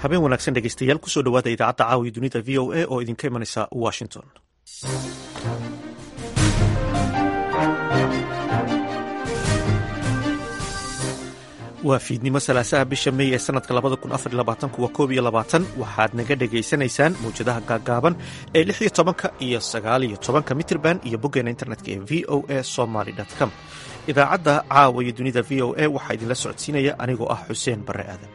habeen wanaagsan dhegeystayaal kusoo dhawaada idaacadda caawiya dunida v o a oo idinka imanaysa washington waa fiidnimo salaasaha bisha mey ee sanadka labada kun afar labaatan kuwa koob iyo labaatan waxaad naga dhegaysanaysaan mawjadaha gaagaaban ee lix iyo tobanka iyo sagaal iyo tobanka mitrban iyo boggeena internetka ee v o a somaly com idaacadda caawa iyo dunida v o a waxaa idinla socodsiinaya anigoo ah xuseen barre aadan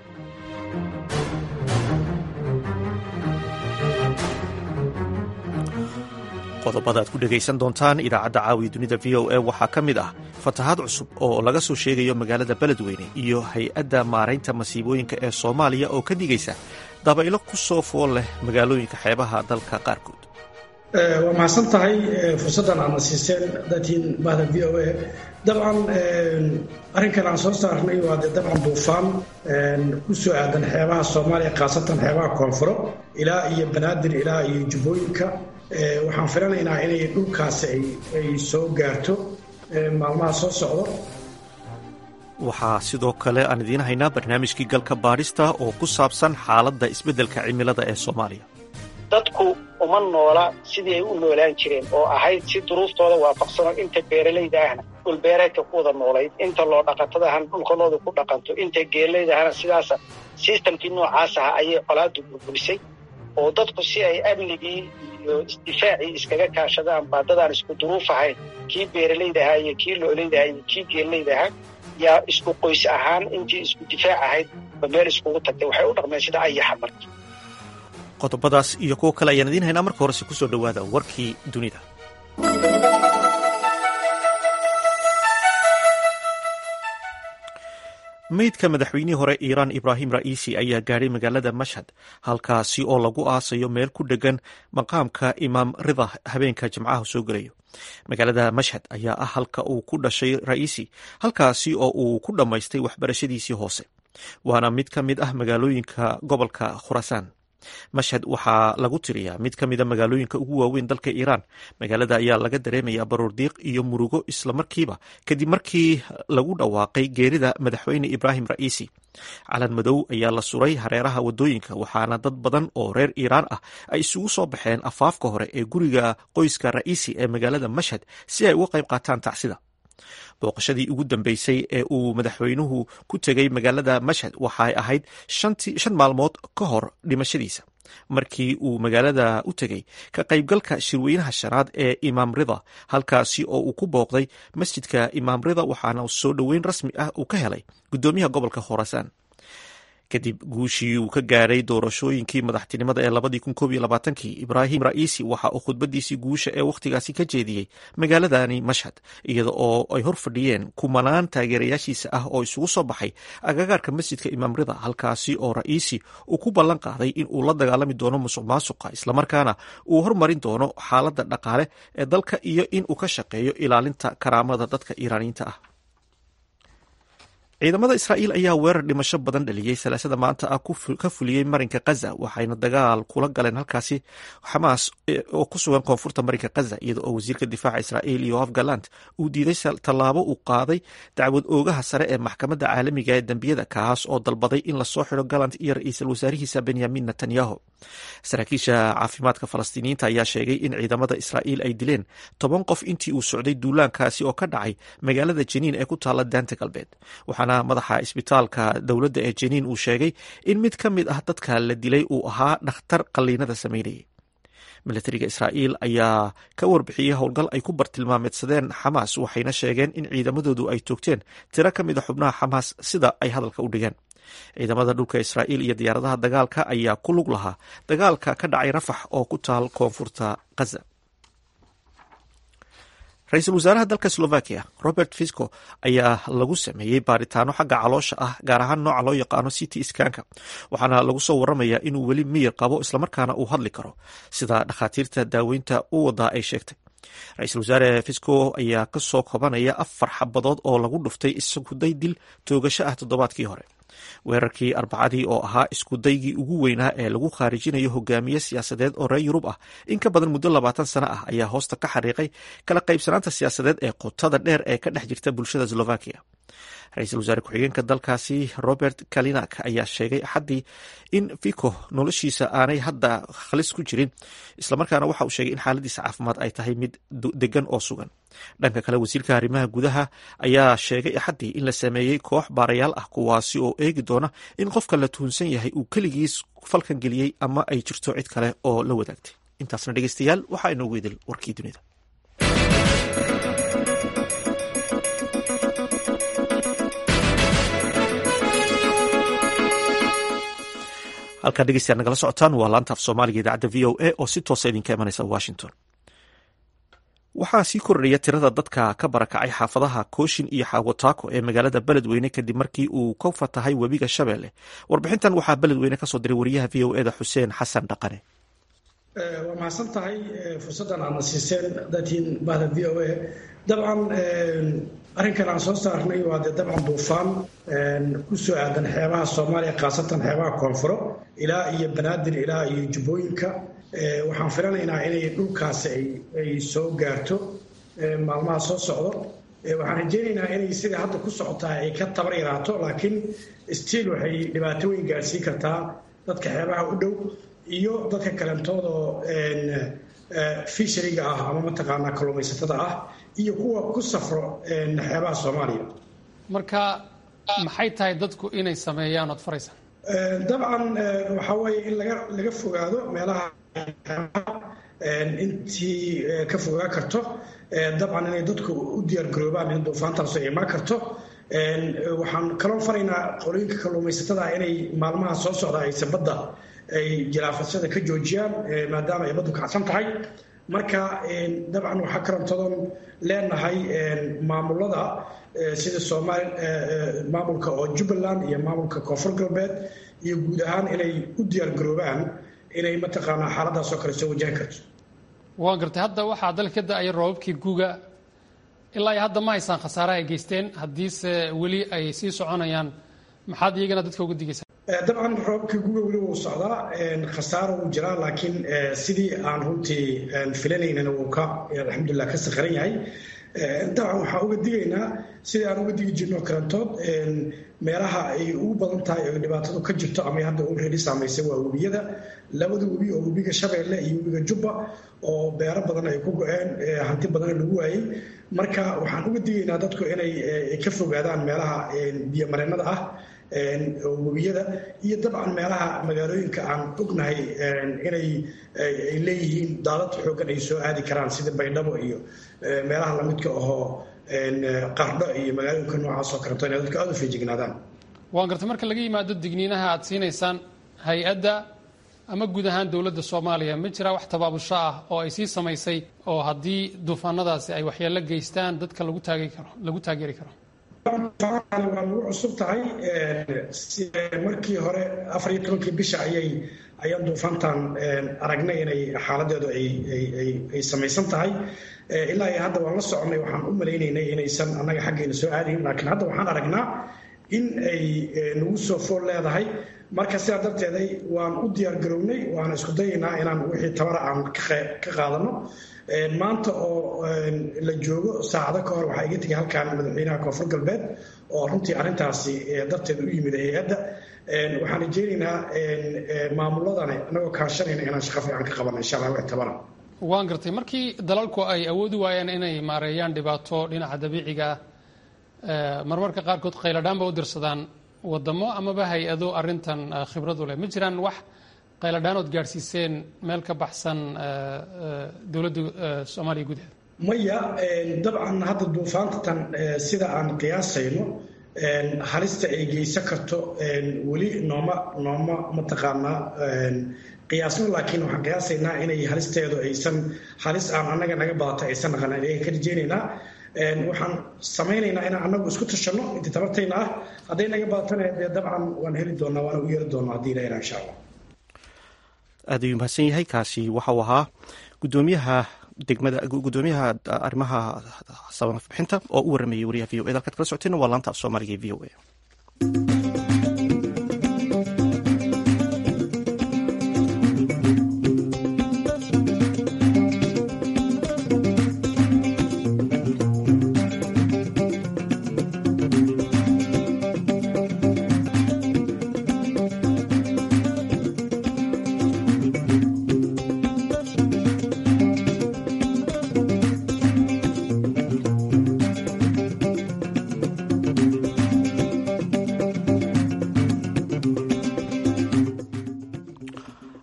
qodobada aad ku dhegaysan doontaan idaacadda caawiya dunida v o a waxaa ka mid ah fatahaad cusub oo laga soo sheegayo magaalada beledweyne iyo hay-adda maaraynta masiibooyinka ee soomaaliya oo ka digaysa dabaylo ku soo fool leh magaalooyinka xeebaha dalka qaarkood waa mahadsan tahay fursaddan aadna siiseen datiin bahda v o a dabcan arrinkan aan soo saarnay waa dee dabcan duufaan ku soo aadan xeebaha soomaaliya khaasatan xeebaha koonfuro ilaa iyo banaadir ilaa iyo jubbooyinka waxaan filanaynaa inay dhulkaasi ay soo gaarto maalmaha soo socdo waxaa sidoo kale aan idiin haynaa barnaamijkii galka baadhista oo ku saabsan xaaladda isbeddelka cimilada ee soomaaliya dadku uma noola sidii ay u noolaan jireen oo ahayd si duruuftooda waafaqsano inta beeralayda ahna dhulbeereedka ku wada noolayd inta loo dhaqatada ahna dhulkanooda ku dhaqanto inta geelayda ahna sidaasa sistamkii noocaas aha ayay colaadu burburisay oo dadku si ay amnigii iyo isdifaacii iskaga kaashadaan baa dadaan isku duruuf ahayn kii beeralayda ahaa iyo kii lo'layda ahaa iyo kii geelayda ahaa yaa isku qoys ahaan intii isku difaac ahayd ba meel iskugu tagtay waxay u dhaqmeen sida ayaxa marka qodobadaas iyo kuwo kale ayaan idiin haynaa marka horese kusoo dhowaada warkii dunida meydka madaxweynihii hore iiraan ibraahim ra'iisi ayaa gaadhay magaalada mashhad halkaasi oo lagu aasayo meel ku dhegan maqaamka imaam rida habeenka jimcaha soo gelayo magaalada mashhad ayaa ah halka uu ku dhashay ra'iisi halkaasi oo uu ku dhammaystay waxbarashadiisii hoose waana mid ka mid ah magaalooyinka gobolka khurasaan mashhad waxaa lagu tiriyaa mid ka mida magaalooyinka ugu waaweyn dalka iiraan magaalada ayaa laga dareemayaa baroordiiq iyo murugo islamarkiiba kadib markii lagu dhawaaqay geerida madaxweyne ibraahim ra'iisi calan madow ayaa la suray hareeraha wadooyinka waxaana dad badan oo reer iiraan ah ay isugu soo baxeen afaafka hore ee guriga qoyska ra'iisi ee magaalada mashhad si ay uga qayb qaataan tacsida booqashadii ugu dambeysay ee uu madaxweynuhu ku tegay magaalada mashhad waxay ahayd shan maalmood ka hor dhimashadiisa markii uu magaalada u tegey ka qaybgalka shirweynaha shanaad ee imaam rida halkaasi oo uu ku booqday masjidka imaam rida waxaana soo dhoweyn rasmi ah uu ka helay guddoomiyaha gobolka khorasaan kadib guushii uu ka gaadhay doorashooyinkii madaxtinimada ee labadii kun koob iyo labaatankii ibraahim ra'iisi waxa uu khudbadiisii guusha ee wakhtigaasi ka jeediyey magaaladani mashhad iyada oo ay hor fadhiyeen kumanaan taageerayaashiisa ah oo isugu soo baxay agagaarka masjidka imaam rida halkaasi oo ra'iisi uu ku ballan qaaday in uu la dagaalami doono musuq maasuqa islamarkaana uu hormarin doono xaaladda dhaqaale ee dalka iyo in uu ka shaqeeyo ilaalinta karaamada dadka iiraaniyiinta ah ciidamada israa'iil ayaa weerar dhimasho badan dhaliyey salaasada maanta ah ka fuliyey marinka khaza waxayna dagaal kula galeen halkaasi xamaas oo ku sugan koonfurta marinka khaza iyada oo wasiirka difaaca israa'iil yoaf galant uu diiday tallaabo uu qaaday dacwad oogaha sare ee maxkamadda caalamiga ee dembiyada kaas oo dalbaday in lasoo xidho galant iyo ra-iisul wasaarihiisa benyamin netanyahu saraakiisha caafimaadka falastiiniyiinta ayaa sheegay in ciidamada israa'iil ay dileen toban qof intii uu socday duulaankaasi oo ka dhacay magaalada jeniin ee ku taala daanta galbeed waxaana madaxa isbitaalka dowladda ee jeniin uu sheegay in mid ka mid ah dadka la dilay uu ahaa dhakhtar qalliinada sameynayay milatariga israa'iil ayaa ka warbixiyey howlgal ay ku bartilmaameedsadeen xamaas waxayna sheegeen in ciidamadoodu ay toogteen tiro ka mid a xubnaha xamaas sida ay hadalka u dhigeen ciidamada dhulka israa'iil iyo diyaaradaha dagaalka ayaa ku lug lahaa dagaalka ka dhacay rafax oo ku taal koonfurta khaza ra-iisul wasaaraha dalka slovakia robert fisco ayaa lagu sameeyey baaritaano xagga caloosha ah gaar ahaan nooca loo yaqaano city skanka waxaana lagu soo waramayaa inuu weli miyir qabo islamarkaana uu hadli karo sida dhakhaatiirta daaweynta u wadaa ay sheegtay ra-iisul wasaare fisco ayaa kasoo kobanaya afar xabadood oo lagu dhuftay iskuday dil toogasho ah toddobaadkii hore weerarkii arbacadii oo ahaa iskudaygii ugu weynaa ee lagu khaarijinayo hogaamiye siyaasadeed oo reer yurub ah in ka badan muddo labaatan sano ah ayaa hoosta ka xariiqay kala qaybsanaanta siyaasadeed ee qotada dheer ee ka dhex jirta bulshada slovakia ra-iisul wasaare ku-xigeenka dalkaasi robert kalinak ayaa sheegay axaddii in fico noloshiisa aanay hadda halis ku jirin islamarkaana waxa uu sheegay in xaaladiisa caafimaad ay tahay mid degan oo sugan dhanka kale wasiirka arrimaha gudaha ayaa sheegay axaddii in la sameeyey koox baarayaal ah kuwaasi oo eegi doona in qofka la tuhunsan yahay uu keligiis falkan geliyey ama ay jirto cid kale oo la wadaagtay intaasna dhegeystayaal waxaa inoogu idil warkii dunida halkaa dhegeystayaal nagala socotaan waa laanta af soomaaliga idaacadda v o a oo si toosa idinka imanaysa washington waxaa sii kordhaya tirada dadka ka barakacay xaafadaha kooshin iyo xaawataako ee magaalada beledweyne kadib markii uu ka fatahay webiga shabeelle warbixintan waxaa beledweyne kasoo diray wariyaha v o eda xuseen xasan dhaqane waa mahadsan tahay fursaddan aadna siiseen dadkiin bahda v o a dabcan arrinkan aan soo saarnay waa dee dabcan duufaan ku soo aadan xeebaha soomaaliya khaasatan xeebaha koonfuro ilaa iyo banaadir ilaa iyo jubbooyinka waxaan filanaynaa inay dhulkaasi ay soo gaarto maalmaha soo socdo waxaan rajeynaynaa inay sida hadda ku socotaa ay ka tabar yaraato laakiin stiil waxay dhibaato weyn gaarsiin kartaa dadka xeebaha u dhow iyo dadka kalentoodaoo fishariga ah ama mataqaanaa kalluumaysatada ah iyo kuwa ku safro xeebaha soomaaliya marka maxay tahay dadku inay sameeyaan ood faraysaan dabcan waxaa weeye in laga laga fogaado meelaha intii ka fogaa karto dabcan inay dadku u diyaargaroobaan in duufaantaasu ay imaan karto waxaan kaloo faraynaa qolooyinka kalluumaysatada inay maalmaha soo socda ayse badda ay jiraafasada ka joojiyaan maadaama ay baddu kacsan tahay marka dabcan waxaa karantadoon leenahay maamulada sida soomaali maamulka oo jubbaland iyo maamulka koonfur galbeed iyo guud ahaan inay u diyaargaroobaan inay mataqaanaa xaaladaasoo kale soo wajahan karto waan gartay hadda waxaa dalka ka da-aya roobabkii guga ilaa iyo hadda ma haysaan khasaaraha ay geysteen haddiise weli ay sii soconayaan maxaad iyagana dadka uga digaysaa dabcan roobabkii guga weli wuu socdaa khasaaro wuu jiraa laakiin sidii aan runtii filanaynana wuu ka alxamdulilah ka saqaran yahay dabcan waxaan uga digaynaa sidii aan uga digi jirno karantood meelaha ay ugu badan tahay oo dhibaatadu ka jirto ama hadda u reeri saamaysay waa webiyada labada webi oo webiga shabeelle iyo webiga jubba oo beero badan ay ku go-een hanti badanna lagu waayey marka waxaan uga digaynaa dadku inay ka fogaadaan meelaha biyomareennada ah webiyada iyo dabcan meelaha magaalooyinka aan ognahay inay ay leeyihiin daadad xoogan ay soo aadi karaan sida baydhabo iyo meelaha lamidka ahoo qardho iyo magaalooyinka noocaas oo kaleeto inay dadka aada u feejignaadaan waan gartay marka laga yimaado digniinaha aad siinaysaan hay-adda ama guud ahaan dowladda soomaaliya ma jiraa wax tabaabusho ah oo ay sii samaysay oo haddii duufaanadaasi ay waxyeello geystaan dadka lagu taageri karo lagu taageeri karo waa nagu cusub tahay markii hore afar iyo tobankii bisha ayay ayaan duufaantan aragnay inay xaaladeedu ay samaysan tahay ilaa iyo hadda waan la soconay waxaan u malaynaynay inaysan annaga xaggeena soo aadayn laakiin hadda waxaan aragnaa in ay nagu soo fool leedahay marka sidaa darteeday waan u diyaargarownay waan isku dayaynaa inaan wixii tabara aan ka qaadano maanta oo la joogo saacado ka hor waxaa iga tegay halkan madaxweynaha koonfur galbeed oo runtii arrintaasi darteed u yimid hay-adda waxaan rajeynaynaa maamuladani anagoo kaashanayna inaan shaqo fiican ka qabano insha allah wix tabara waan gartay markii dalalku ay awoodi waayeen inay maareeyaan dhibaato dhinaca dabiiciga ah marmarka qaarkood qayladhaanba u dirsadaan wadamo amaba hay-ado arrintan khibradu leh ma jiraan wax qayladhaanood gaadhsiiseen meel ka baxsan dowladda soomaaliya gudaheeda maya dabcan hadda duufaantatan sida aan qiyaasayno halista ay geysan karto weli nooma nooma mataqaanaa qiyaasno laakiin waxaan qiyaasaynaa inay halisteedu aysan halis aan annaga naga badata aysan naqan ayaan ka rajeynaynaa waxaan samaynaynaa inaan annagu isku tashanno intii tabartayna ah hadday naga badatana dee dabcan waan heli doonaa waana u yeeri doonaa haddii ilaha insha allah aad ayuu mahadsan yahay kaasi waxa uu ahaa gudoomiyaha degmada gudoomiyaha arrimaha samafbixinta oo u waramayay wariyaha v o e dalkaad kala socoteen waa laanta af soomaaliga e v o e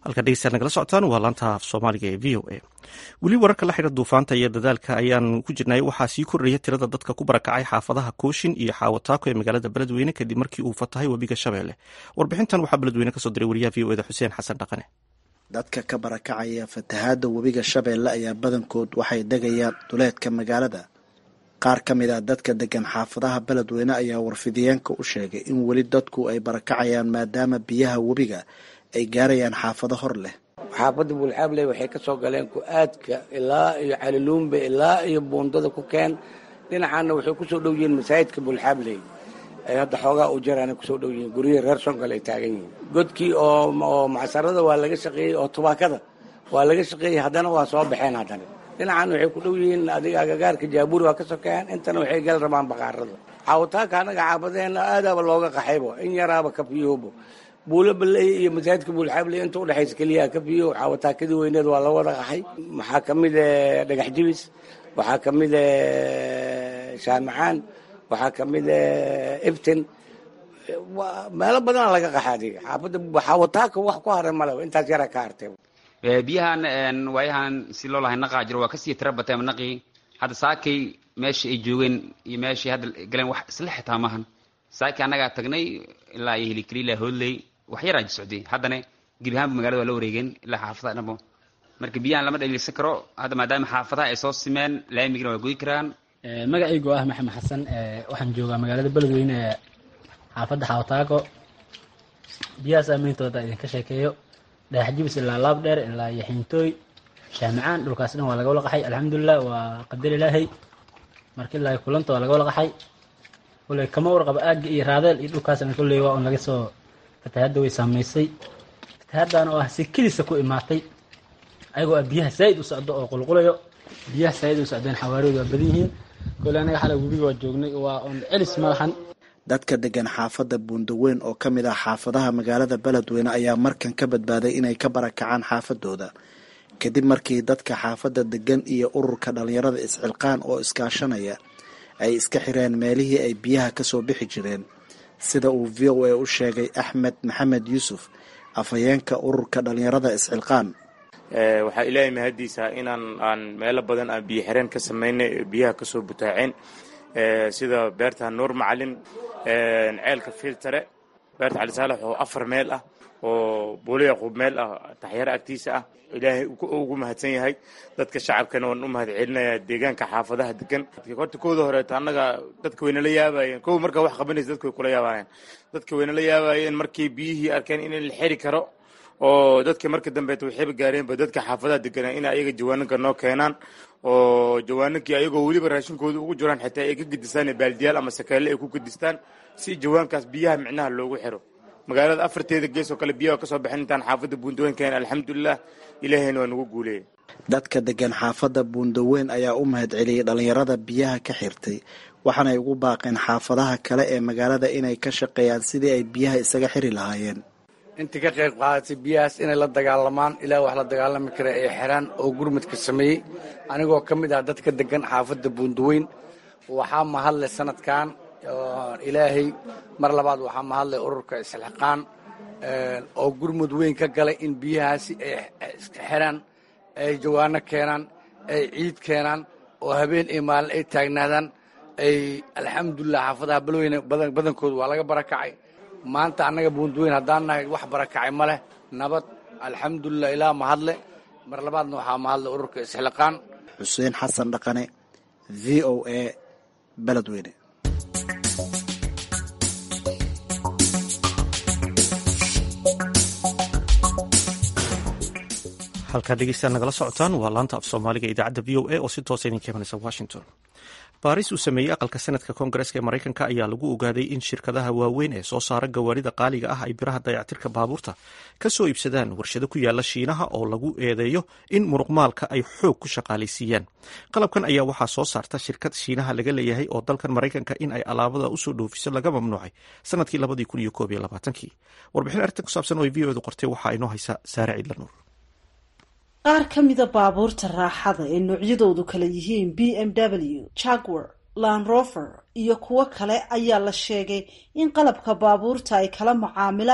halka dhegeystaad nagala socotaan waa laanta af soomaaliga ee v o a weli wararka la xidha duufaanta iyo dadaalka ayaan ku jirnay waxaa sii kordhaya tirada dadka ku barakacay xaafadaha kooshin iyo xaawataako ee magaalada beledweyne kadib markii uu fatahay webiga shabeelle warbixintan waxaa beledweyne kasoo diray wariyaha v o eda xuseen xasan dhaqane dadka ka barakacaya fatahaadda webiga shabeelle ayaa badankood waxay degayaan duleedka magaalada qaar ka mid ah dadka degan xaafadaha beledweyne ayaa warfidiyeenka u sheegay in weli dadku ay barakacayaan maadaama biyaha webiga ay gaarayaan xaafado hor leh xaafadda buulxaabley waxay ka soo galeen ku-aadka ilaa iyo caliluumbe ilaa iyo buundada ku keen dhinacaana waxay ku soo dhow yihiin masaajidka buulxaabley ay hadda xoogaa u jaraana kusoo dhow yihiin guryihii reer sonkal ay taagan yihiin godkii oo macsarada waa laga shaqeeyey oo tubaakada waa laga shaqeeyey haddana waa soo baxeen haddana dhinacan waxay ku dhow yihiin adiga agagaarka jaabuuri waa ka sokeeyaan intana waxay gal rabaan baqaarada xaawataanka annaga xaafadeena aadaaba looga qaxaybo in yaraaba kafiyoobo buulo baley iyo masaajidka buulxaabley inta udhexaysa keliyaha kafiyo xaawataakadii weyneed waa la wada qaxay waxaa ka mid dhagax jibis waxaa ka mid shaamacaan waxaa ka mid ibtin meelo badana laga qaxa adiga xaafadda xaawataanka wax ku haray maleba intaas yaraa ka hartay biyahan waayahan si loo lahay naqaa jiro waa kasii tira bateen naqii hadda saakay meeshii ay joogeen iyo meeshii hadda galeen wax isla xitaa maahan saakay annagaa tagnay ilaa iyo hilikaliila hoodley wax yaraa socday haddana gebi ahaanba magaalada waa la wareegeen ilaa xaafadaha dhanbo marka biyahan lama dhaliilsan karo hadda maadaama xaafadaha ay soo simeen laamigina waa goyi karaan magacaygu ah maxamed xasan waxaan joogaa magaalada beledweyne ee xaafadda xaawataako biyaha saameyntooda idinka sheekeeyo dhagax jibis ilaa laab dheer ilaa iyo xintooy shaamicaan dhulkaas dhan waa laga wala qaxay alxamdulilah waa qadar ilaahay marka ilaa kulanta waa laga wala qaxay koley kama warqaba aagga iyo raadeel iyo dhulkaasna kolley waa un laga soo fatahadda way saamaysay fatahaddan oo ah si kelisa ku imaatay ayagoo ah biyaha saa'id u socdo oo qulqulayo biyaha saa'id u socdeen xawaariyoodu waa badan yihiin koley anaga xalay webiga waa joognay waa un celis malahan dadka degan xaafadda buundaweyn oo ka mid ah xaafadaha magaalada beledweyne ayaa markan ka badbaaday inay ka barakacaan xaafadooda kadib markii dadka xaafadda degan iyo ururka dhallinyarada isxilqaan oo iskaashanaya ay iska xireen meelihii ay biyaha kasoo bixi jireen sida uu v o a u sheegay axmed maxamed yuusuf afhayeenka ururka dhallinyarada isxilqaan waxaa ilaahay mahadiisa inaan aan meelo badan aan biyo xireen ka samaynay biyaha kasoo butaaceen sida beerta nuur macalin ceelka filtare beerta cali saalax oo afar meel ah oo buulo yaquub meel ah taxyaro agtiisa ah ilaahay ugu mahadsan yahay dadka shacabkana waan u mahad celinayaa deegaanka xaafadaha degan horta kooda horeeto annaga dadka wayna la yaabayeen kow markaa wax qabanaysa dadka way kula yaabayeen dadka wayna la yaabayeen markii biyihii arkeen in la xiri karo oo dadka marka dambeeta waxayba gaareenba dadka xaafadaha deganaa in ayaga jawaananka noo keenaan oo jawaanankii ayagoo weliba raashinkooda ugu jiraan xitaa ay ka gedistaan baaldiyaal ama sakeelle ay ku gedistaan si jawaankaas biyaha micnaha loogu xiro magaalada afarteeda gees oo kale biyaha kasoo baxeen intaan xaafadda buundaweyn keen alxamdulilah ilaahayna waa nagu guuleeyay dadka degan xaafadda buundaweyn ayaa u mahad celiyey dhallinyarada biyaha ka xirtay waxaanay ugu baaqeen xaafadaha kale ee magaalada inay ka shaqeeyaan sidii ay biyaha isaga xiri lahaayeen intii ka qayb qaadatay biyahaas inay la dagaalamaan ilaa wax la dagaalami kara ay xiraan oo gurmadka sameeyey anigoo ka mid ah dadka degan xaafadda buundaweyn waxaa mahadle sanadkan ilaahay mar labaad waxaa mahadlay ururka isxilqaan oo gurmud weyn ka galay in biyahaasi ay iska xiraan ay jawaano keenaan ay ciid keenaan oo habeen iyo maalin ay taagnaadaan ay alxamdulilah xaafadaha balweyne badankooda waa laga barakacay maanta annaga buundaweyn haddaan nahay wax barakacay ma leh nabad alxamdulilah ilaa mahadle mar labaadna waxaa mahadlay ururka isxilqaan xuseen xasan dhaqane v o a beledweyne halkaa dhegeystayaal nagala socotaan waa laanta af soomaaliga idaacadda v o a oo si toosa idinka imanaysa washington baaris uu sameeyey aqalka senadka koongareska ee maraykanka ayaa lagu ogaaday in shirkadaha waaweyn ee soo saara gawaarida qaaliga ah ay biraha dayactirka baabuurta ka soo iibsadaan warshado ku yaala shiinaha oo lagu eedeeyo in muruqmaalka ay xoog ku shaqaalaysiiyaan qalabkan ayaa waxaa soo saarta shirkad shiinaha laga leeyahay oo dalkan maraykanka in ay alaabada usoo dhoofiso laga mamnuucay sanadkii labadii kun iyo koob iyo labaatankii warbixin arrintan ku saabsan oo ay v o edu qortay waxaa inoo haysa saare ciidlanuur qaar ka mida baabuurta raaxada ee noocyadoodu kala yihiin b m w jagwar landrover iyo kuwo kale ayaa la sheegay in qalabka baabuurta ay kala macaamilaan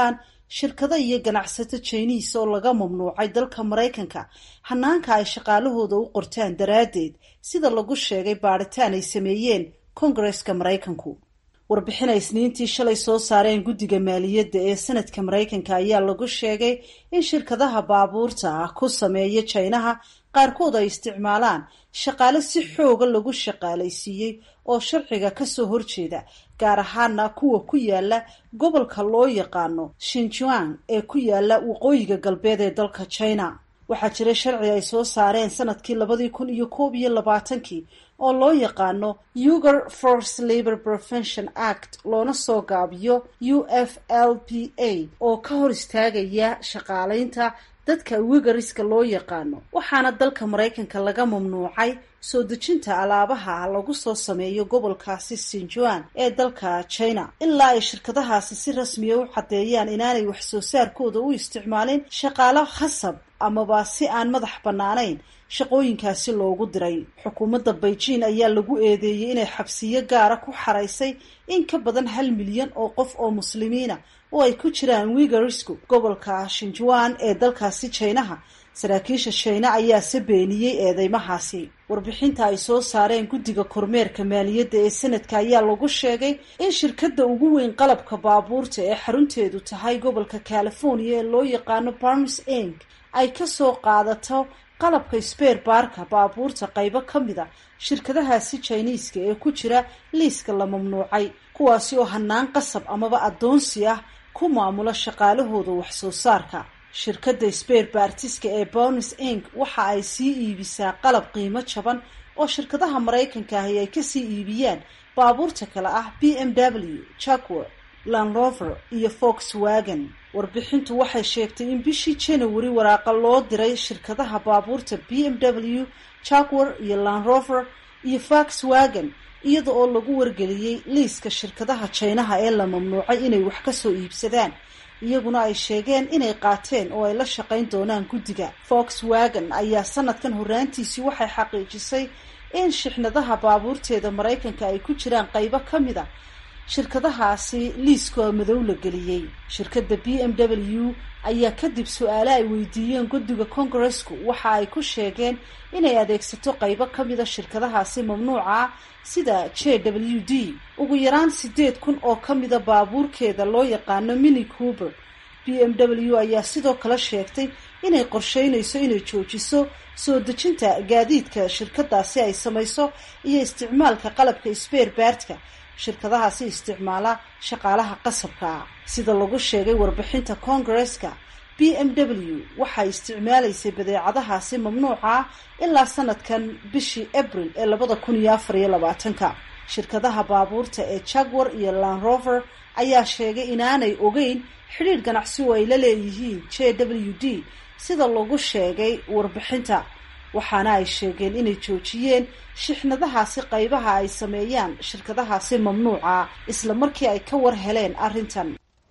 shirkado iyo ganacsato jiniis oo laga mamnuucay dalka maraykanka hanaanka ay shaqaalahooda u qortaan daraaddeed sida lagu sheegay baadhitaan ay sameeyeen kongareska maraykanku warbixin ay isniintii shalay soo saareen guddiga maaliyadda ee sanadka maraykanka ayaa lagu sheegay in shirkadaha baabuurta ah ku sameeya jaynaha qaarkood ay isticmaalaan shaqaale si xooga lagu shaqaalaysiiyey oo sharciga kasoo horjeeda gaar ahaana kuwa ku yaala gobolka loo yaqaano shinjuang ee ku yaala waqooyiga galbeed ee dalka china waxaa jira sharci ay soo saareen sanadkii labadii kun iyo koob iyo labaatankii oo loo yaqaano uger force labor prevention act loona soo gaabiyo u f l p a oo ka hor istaagaya shaqaalaynta dadka wigariska loo yaqaano waxaana dalka maraykanka laga mamnuucay soo dejinta alaabaha lagu soo sameeyo gobolkaasi sinjuan ee dalka china ilaa ay shirkadahaasi si rasmiya u caddeeyaan inaanay wax soo saarkooda u isticmaalin shaqaalo khasab amaba si aan madax bannaanayn shaqooyinkaasi loogu diray xukuumadda beijing ayaa lagu eedeeyey inay xabsiyo gaara ku xaraysay in ka badan hal milyan oo qof oo muslimiina oo ay ku jiraan wigarisku gobolka shinjuan ee dalkaasi jaynaha saraakiisha shayna ayaase beeniyey eedeymahaasi warbixinta ay soo saareen guddiga kormeerka maaliyadda ee sanadka ayaa lagu sheegay in shirkadda ugu weyn qalabka baabuurta ee xarunteedu tahay gobolka california ee loo yaqaano barnes ink ay kasoo qaadato qalabka sbeer baarka baabuurta qaybo ka mid a shirkadahaasi jiniiska ee ku jira liiska la mamnuucay kuwaasi oo hanaan qasab amaba addoonsi ah ku maamula shaqaalahooda wax soo saarka shirkadda sbeer baartiska ee bonis ink waxa ay sii iibisaa qalab qiimo jaban oo shirkadaha maraykanka ahi ay kasii iibiyaan baabuurta kale ah b m w jaguar landrover iyo volkswagen warbixintu waxay sheegtay in bishii january waraaqa loo diray shirkadaha baabuurta b m w jaguar iyo landrover iyo volkswagen iyada oo lagu wargeliyey liiska shirkadaha jaynaha ee la mamnuucay inay wax kasoo iibsadaan iyaguna ay sheegeen inay qaateen oo ay la shaqayn doonaan guddiga volkswagen ayaa sanadkan horraantiisii waxay xaqiijisay in shixnadaha baabuurteeda maraykanka ay ku jiraan qaybo ka mid a shirkadahaasi liiskoo madow la geliyey shirkadda b m w ayaa kadib su-aale ay weydiiyeen guddiga kongaresku waxa ay ku sheegeen inay adeegsato qaybo ka mida shirkadahaasi mamnuuca sida j w d ugu yaraan sideed kun oo ka mida baabuurkeeda loo yaqaano mini coober b m w ayaa sidoo kale sheegtay inay qorsheynayso inay joojiso soo dejinta gaadiidka shirkadaasi ay samayso iyo isticmaalka qalabka sbeer baartka shirkadahaasi isticmaala shaqaalaha qasabka ah sida lagu sheegay warbixinta kongareska b m w waxay isticmaalaysay badeecadahaasi mamnuuca ah ilaa sanadkan bishii abril ee labada kun iyo afar iyo labaatanka shirkadaha baabuurta ee jaguar iyo landrover ayaa sheegay inaanay ogeyn xidhiidh ganacsi oo ay la leeyihiin j w d sida lagu sheegay warbixinta waxaana ay sheegeen inay joojiyeen shixnadahaasi qaybaha ay sameeyaan shirkadahaasi mamnuuca isla markii ay ka war heleen arrintan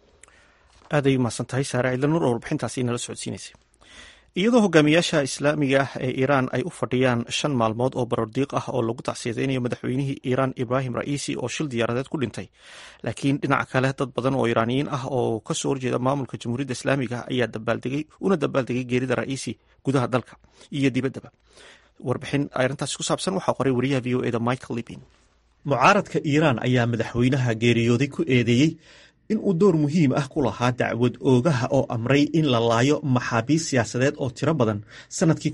aaday umahadsan tahay saare ciidlanuur oo warbixintaasi inala socodsiinaysay iyadoo hogaamiyaasha islaamiga ah ee iiraan ay u fadhiyaan shan maalmood oo barordiiq ah oo lagu tacsiyadeynayo madaxweynihii iiraan ibraahim ra'iisi oo shil diyaaradeed ku dhintay laakiin dhinaca kale dad badan oo iiraaniyiin ah oo kasoo horjeeda maamulka jamhuuriyadda islaamiga ah ayaa dabaaldegay una dabaaldegay geerida ra'iisi gudaha dalka iyo dibaddaba warbixin arrintaasi ku saabsan waxaa qoray wariyaha v o eda michael libin mucaaradka iiraan ayaa madaxweynaha geeriyooday ku eedeeyey in uu door muhiim ah ku lahaa dacwad oogaha oo amray in la laayo maxaabiis siyaasadeed oo tiro badan sanadkii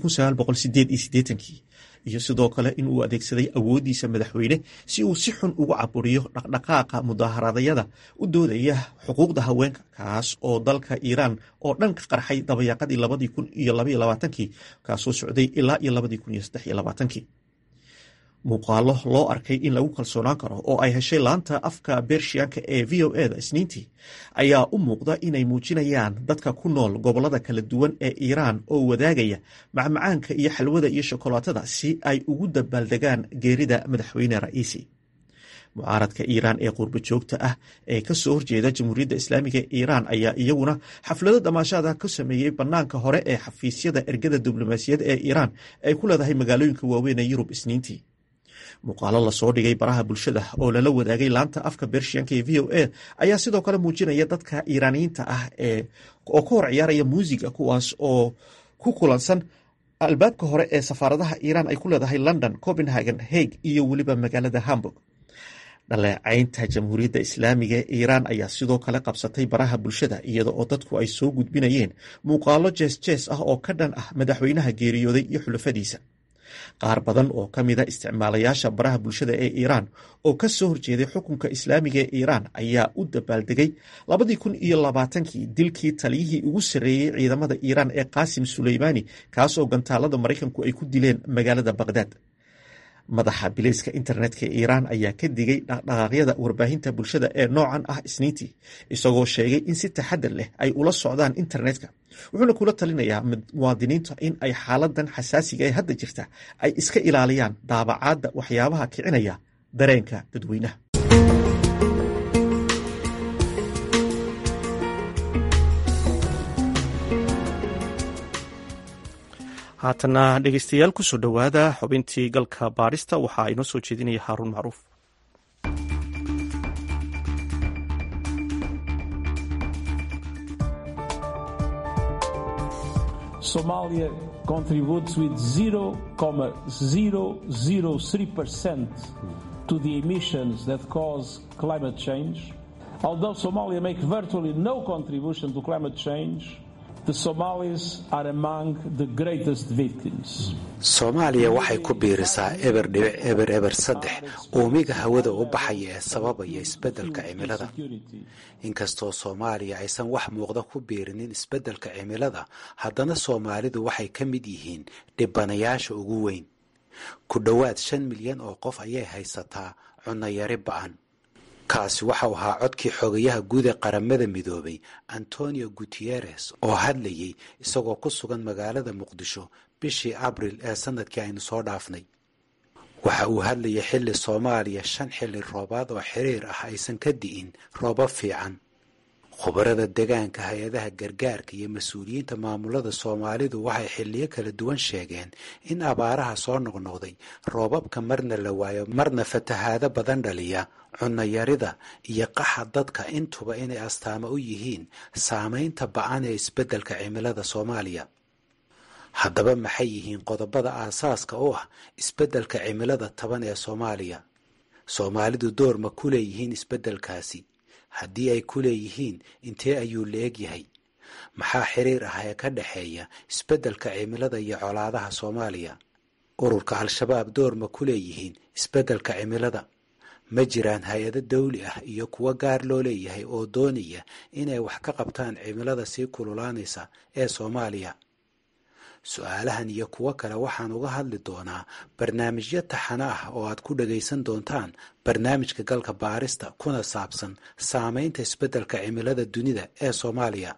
iyo sidoo kale in uu adeegsaday awooddiisa madaxweyne si uu si xun ugu caburiyo dhaqdhaqaaqa mudaaharadayada u doodaya xuquuqda haweenka kaas oo dalka iiraan oo dhan ka qarxay dabayaaqadii labadii kun iyo labaiyo labaatankii kaasoo socday ilaa iyo labadii kun iyo saddex iyo labaatankii muuqaalo loo arkay in lagu kalsoonaan karo oo ay heshay laanta afka bershiyanka ee v o eda isniintii ayaa u muuqda inay muujinayaan dadka ku nool gobollada kala duwan ee iiraan oo wadaagaya macmacaanka iyo xalwada iyo shokolaatada si ay ugu dabaaldegaan geerida madaxweyne ra'iisi mucaaradka iiraan ee qurbo joogta ah ee kasoo horjeeda jamhuuriyadda islaamiga ee iiraan ayaa iyaguna xaflado damaashaada ka sameeyey bannaanka hore ee xafiisyada ergada diblomaasiyadda ee iiraan ay ku leedahay magaalooyinka waaweyn ee yurub isniintii muuqaalo lasoo dhigay baraha bulshada oo lala wadaagay laanta afka bershiyanka ee v o a ayaa sidoo kale muujinaya dadka iiraaniyiinta ah oo ka hor ciyaaraya muusiga kuwaas oo ku kulansan albaabka hore ee safaaradaha iiraan ay ku leedahay london copenhagen hague iyo weliba magaalada hamburg dhaleecaynta jamhuuriyadda islaamiga ee iiraan ayaa sidoo kale qabsatay baraha bulshada iyada oo dadku ay soo gudbinayeen muuqaalo jees jees ah oo ka dhan ah madaxweynaha geeriyooday iyo xulafadiisa qaar badan oo ka mida isticmaalayaasha baraha bulshada ee iiraan oo ka soo horjeeday xukunka islaamiga ee iiraan ayaa u dabaaldegay labadii kun iyo labaatankii dilkii taliyihii ugu sarreeyey ciidamada iiraan ee qaasim suleymaani kaas oo gantaalada maraykanku ay ku dileen magaalada baqhdaad madaxa bilayska internetka ee iiraan ayaa ka digay dhaqdhaqaaqyada warbaahinta bulshada ee noocan ah isniintii isagoo sheegay in si taxadar leh ay ula socdaan internetka wuxuuna kula talinayaa muwaadiniinta in ay xaaladan xasaasiga ee hadda jirta ay iska ilaaliyaan daabacaadda waxyaabaha kicinaya dareenka dadweynaha haatana dhegeystayaal kusoo dhowaada xubintii galka baarista waxaa inoo soo jeedinaya haaruun macruuf Somalia contributes with 0.003% to the emissions that cause climate change. Although Somalia makes virtually no contribution to climate change, the Somalis are among the greatest victims. soomaaliya waxay ku biirisaa eber dhibic eber eber saddex uumiga hawada u baxaya ee sababaya isbeddelka cimilada inkastoo soomaaliya aysan wax muuqda ku biirinin isbeddelka cimilada haddana soomaalidu waxay ka mid yihiin dhibanayaasha ugu weyn ku dhowaad shan milyan oo qof ayay haysataa cunayari ba'an kaasi waxau ahaa codkii xogayaha guud ee qaramada midoobay antonio guteres oo hadlayay isagoo ku sugan magaalada muqdisho bishii abril ee sanadkii aynu soo dhaafnay waxa uu hadlayay xilli soomaaliya shan xilli roobaad oo xiriir ah aysan ka di'in roobab fiican khubarada degaanka hay-adaha gargaarka iyo mas-uuliyiinta maamulada soomaalidu waxay xilliyo kala duwan sheegeen in abaaraha soo noqnoqday roobabka marna la waayo marna fatahaado badan dhaliya cunayarida iyo qaxa dadka intuba inay astaamo u yihiin saamaynta ba-an ee isbeddelka cimilada soomaaliya haddaba maxay yihiin qodobada aasaaska u ah isbeddelka cimilada taban ee soomaaliya soomaalidu door ma ku leeyihiin isbeddelkaasi haddii ay ku leeyihiin intee ayuu la-eg yahay maxaa xiriir ah ee ka dhexeeya isbeddelka cimilada iyo colaadaha soomaaliya ururka al-shabaab door ma ku leeyihiin isbeddelka cimilada ma jiraan hay-ado dawli ah iyo kuwo gaar loo leeyahay oo doonaya inay wax ka qabtaan cimilada sii kululaanaysa ee soomaaliya su-aalahan iyo kuwo kale waxaan uga hadli doonaa barnaamijyo taxano ah oo aad ku dhagaysan doontaan barnaamijka galka baarista kuna saabsan saamaynta isbeddelka cimilada dunida ee soomaaliya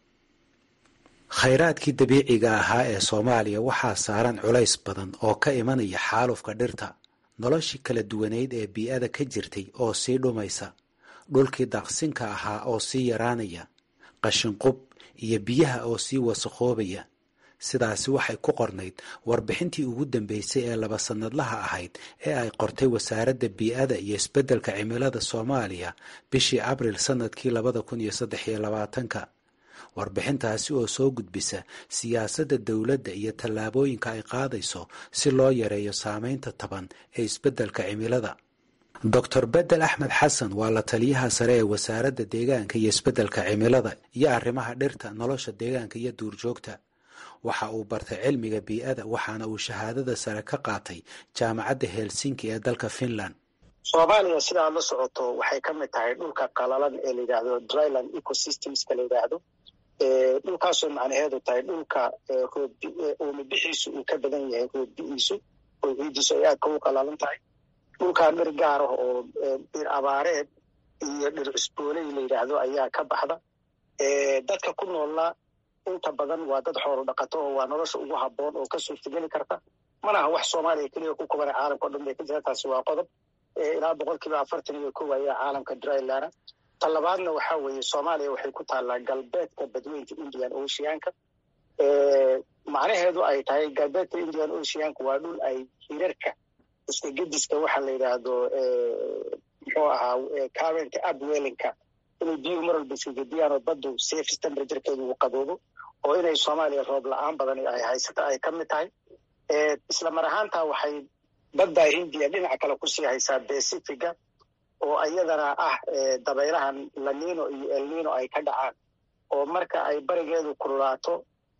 khayraadkii dabiiciga ahaa ee soomaaliya waxaa saaran culays badan oo ka imanaya xaalufka dhirta noloshii kala duwaneyd ee bii-ada ka jirtay oo sii dhumaysa dhulkii daaqsinka ahaa oo sii yaraanaya qashinqub iyo biyaha oo sii wasakhoobaya sidaasi waxay ku qornayd warbixintii ugu dambeysay ee laba sannadlaha ahayd ee ay qortay wasaaradda bii-ada iyo isbeddelka cimilada soomaaliya bishii abril sannadkii labada kun iyo saddex iyo labaatanka warbixintaasi oo soo gudbisa siyaasadda dowladda iyo tallaabooyinka ay qaadayso si loo yareeyo saameynta taban ee isbeddelka cimilada doctor bedel axmed xasan waa la taliyaha sare ee wasaaradda deegaanka iyo isbeddelka cimilada iyo arrimaha dhirta nolosha deegaanka iyo duurjoogta waxa uu bartay cilmiga bii-ada waxaana uu shahaadada sare ka qaatay jaamacadda helsinki ee dalka finland soomaaliya sidaa la socoto waxay ka mid tahay dhulka qalalan ee la yidhaahdo dryland ecosystemska la yidhaahdo dhulkaasoo macnaheedu tahay dhulka roobuumibixiisu uu ka badan yahay roobbi'iisu oo ciidiisu ay aadka u qalalan tahay dhulkaa dhir gaar ah oo dhir abaareed iyo dhir cusbooley la yidhaahdo ayaa ka baxda dadka ku noolna inta badan waa dad xoolo dhaqato oo waa nolosha ugu habboon oo ka suurtageli karta mana aha wax soomaaliya keliya ku kubana caalamka o dhan bay ka jira taasi waa qodob ilaa boqol kiiba afartan iyo kow ayaa caalamka dryland ta labaadna waxaa weeye soomaaliya waxay ku taallaa galbeedka badweynta indian oceanka macnaheedu ay tahay galbeedka indian oceanka waa dhul ay hirarka iska gediska waxa la yidhaahdo muxuu ahaa current upwellinka inay biyuhu mar walba iska gediyaan oo baddu safe temperaturekeedu uu qaboobo oo inay soomaaliya roob la-aan badan ay haysato ay ka mid tahay isla mar ahaantaa waxay badda hindiya dhinaca kale kusii haysaa pacifiga oo iyadana ah dabaylahan lanino iyo elnino ay ka dhacaan oo marka ay barigeedu kululaato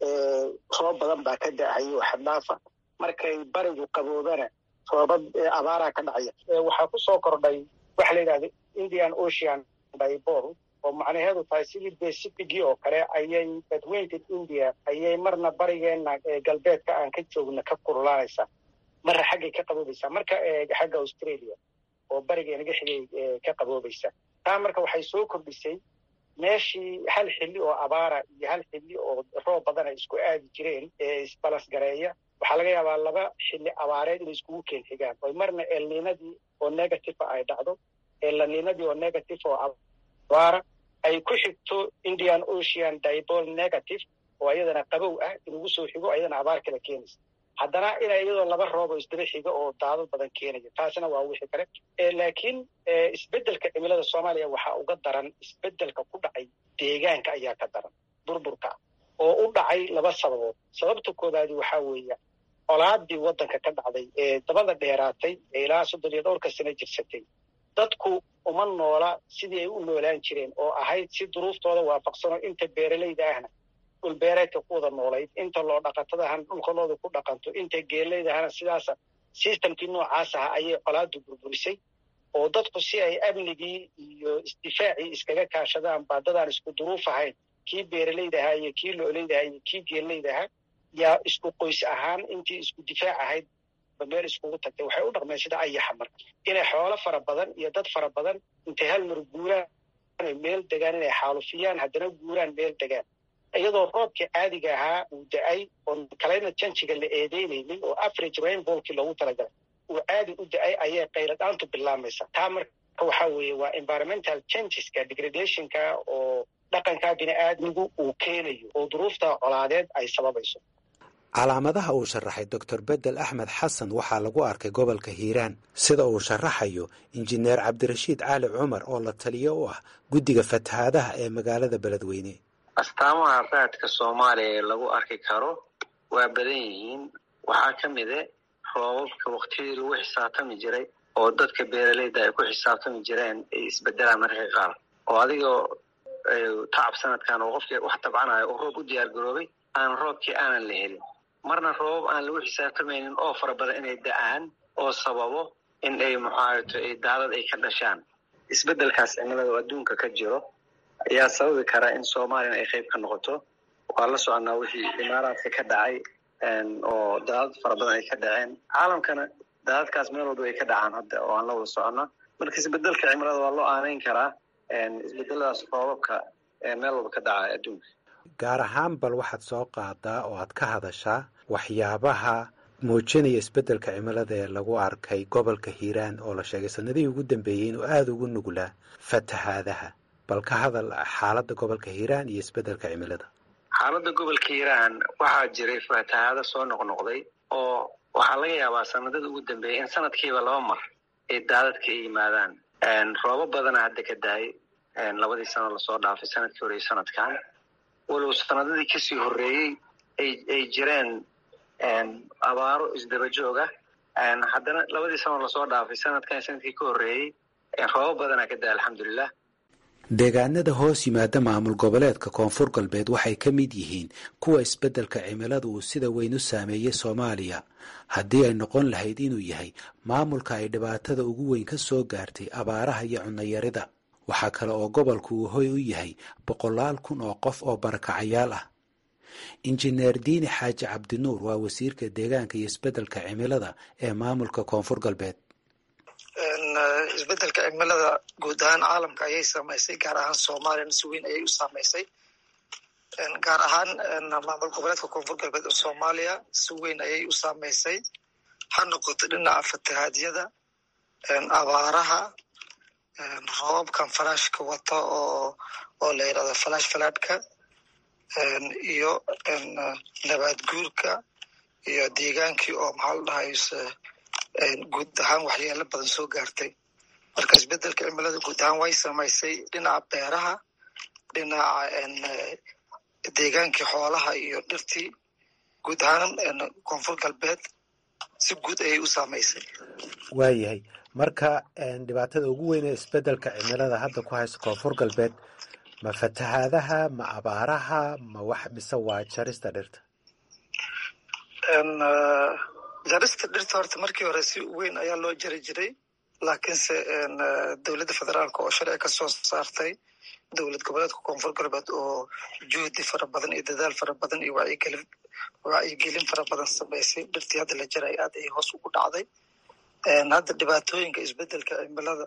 roob badan baa ka da-hayo xaddhaafa markay barigu qaboobana roobad abaaraa ka dhacaya waxaa ku soo kordhay waxa la yidhahda indian ocean dibol oo macnaheedu tahay sidii pacificii oo kale ayay badweynta india ayay marna barigeena galbeedka aan ka joogna ka kululaanaysaa marna xaggay ka qaboobaysaa marka xagga australia oo barigeenaga xigay ka qaboobaysaa taa marka waxay soo kordhisay meeshii hal xilli oo abaara iyo hal xilli oo roob badan ay isku aadi jireen ee isbalasgareeya waxaa laga yaabaa laba xilli abaareed inay iskugu keen xigaan oo marna elninadii oo negative ay dhacdo elninadii oo negative oo abaara ay ku xigto indian ocean dibol negative oo ayadana qabow ah inugu soo xigo ayadana abaar kala keenaysa haddana ina iyadoo laba roob oo isdaba xiga oo daadad badan keenaya taasina waa wixii kale laakiin isbeddelka cimilada soomaaliya waxaa uga daran isbeddelka ku dhacay deegaanka ayaa ka daran burburka oo u dhacay laba sababood sababta koobaadi waxaa weeya colaadii waddanka ka dhacday ee dabada dheeraatay ee ilaa soddon iyo dhowrka sano jirsatay dadku uma noola sidii ay u noolaan jireen oo ahayd si duruuftooda waafaqsanoo inta beeralayda ahna dhulbeereedka ku wada noolayd inta loo dhaqatadahana dhulkalooda ku dhaqanto inta geelaydahana sidaasa sistamkii noocaas aha ayay colaadu burburisay oo dadku si ay amnigii iyo isdifaacii iskaga kaashadaan baadadaan isku duruuf ahayn kii beeralayda ahaa iyo kii loolayda ahaa iyo kii geelayda ahaa yaa isku qoys ahaan intii isku difaac ahayd ba meel iskugu tagtay waxay u dhaqmeen sida ayaxa marka inay xoolo fara badan iyo dad fara badan intay hal mar guuraan meel degaan inay xaalufiyaan haddana guuraan meel degaan iyadoo roobkii caadiga ahaa uu da-ay oo kalayna janjiga la eedeynaynin oo average rainbolkii loogu talagalay uu caadi u da-ay ayay qayladhaantu bilaamaysa taa marka waxaa weeye waa environmental changeska degradationka oo dhaqanka bini-aadmigu uu keenayo oo duruufta colaadeed ay sababayso calaamadaha uu sharaxay doctor bedel axmed xasan waxaa lagu arkay gobolka hiiraan sida uu sharaxayo injineer cabdirashiid cali cumar oo la taliyo u ah guddiga fatahaadaha ee magaalada beledweyne astaamaha raadka soomaaliya ee lagu arki karo waa badan yihiin waxaa ka mide roobabka waktiyadii lagu xisaabtami jiray oo dadka beeralayda ay ku xisaabtami jireen ay isbedelaan mararka qaar oo adigoo tacab sanadkan oo qofkii wax tabcanayo oo roob u diyaar garoobay aan roobkii aanan la helin marna roobab aan lagu xisaabtamaynin oo fara badan inay da-aan oo sababo in ay muxaarato daadad ay ka dhashaan isbedelkaas cimilada oo adduunka ka jiro ayaa sababi kara in soomaaliyana ay qayb ka noqoto waa la soconaa wixii imaaraadka ka dhacay oo daadad fara badan ay ka dhaceen caalamkana daadadkaas meel walba ay ka dhacaan hadda oo aan la wada socona marka isbedelka cimilada waa loo aanayn karaa isbedeladaas roobabka meel walba ka dhacaya adduunka gaar ahaan bal waxaad soo qaadaa oo aad ka hadashaa waxyaabaha muujinaya isbeddelka cimilada ee lagu arkay gobolka hiiraan oo la sheegay sanadihii ugu dambeeyey inuu aada ugu nuglaa fatahaadaha bal ka hadal xaaladda gobolka hiiraan iyo isbeddelka cimilada xaaladda gobolka hiiraan waxaa jiray fatahaado soo noqnoqday oo waxaa laga yaabaa sanadada ugu dambeeyay in sanadkiiba laba mar ay daadadka ay yimaadaan roobo badana hadda ka dahay labadii sano lasoo dhaafay sanadkii hore iyo sanadkan walow sanadadii kasii horreeyey ay jireen abaaro isdaba jooga haddana labadii sano lasoo dhaafay sanadkan sanadkii ka horreeyey roobo badanaa ka dahay alxamdulilah deegaanada hoos yimaada maamul goboleedka koonfur galbeed waxay ka mid yihiin kuwa isbeddelka cimilada uu sida weyn u saameeyey soomaaliya haddii ay noqon lahayd inuu yahay maamulka ay dhibaatada ugu weyn ka soo gaartay abaaraha iyo cunnayarida waxaa kale oo gobolku uu hoy u yahay boqolaal kun oo qof oo barakacayaal ah injineer diini xaaji cabdinuur waa wasiirka deegaanka iyo isbeddelka cimilada ee maamulka koonfur galbeed isbedelka cimilada guud ahaan caalamka ayay saamaysay gaar ahaan soomaaliyana si weyn ayay u saamaysay gaar ahaan maamul goboleedka koonfur galbeed oo soomaaliya si weyn ayay u saamaysay ha noqoto dhinaca fatahaadyada abaaraha roobabkan falaashka wata oo oo la yidhahdo falaash falaadhka iyo nabaad guurka iyo deegaankii oo maxaa la dhahayse guud ahaan waxyeelo badan soo gaartay marka isbedelka cimilada guud ahaan way samaysay dhinaca beeraha dhinaca deegaankii xoolaha iyo dhirtii guud ahaan koonfur galbeed si guud ayay u saamaysay waayahay marka dhibaatada ugu weyn ee isbedelka cimilada hadda ku haysta koonfur galbeed ma fatahaadaha ma abaaraha ma wax mise waa jarista dhirta jarista dhirta horta markii hore si weyn ayaa loo jari jiray laakiinse dowladda federaalka oo sharci ka soo saartay dowlad goboleedka koonfur galbeed oo juhdi fara badan iyo dadaal fara badan iyo wacyigelin wacyigelin fara badan samaysay dhirtii hadda la jaray aad ay hoos ugu dhacday hadda dhibaatooyinka isbedelka cimilada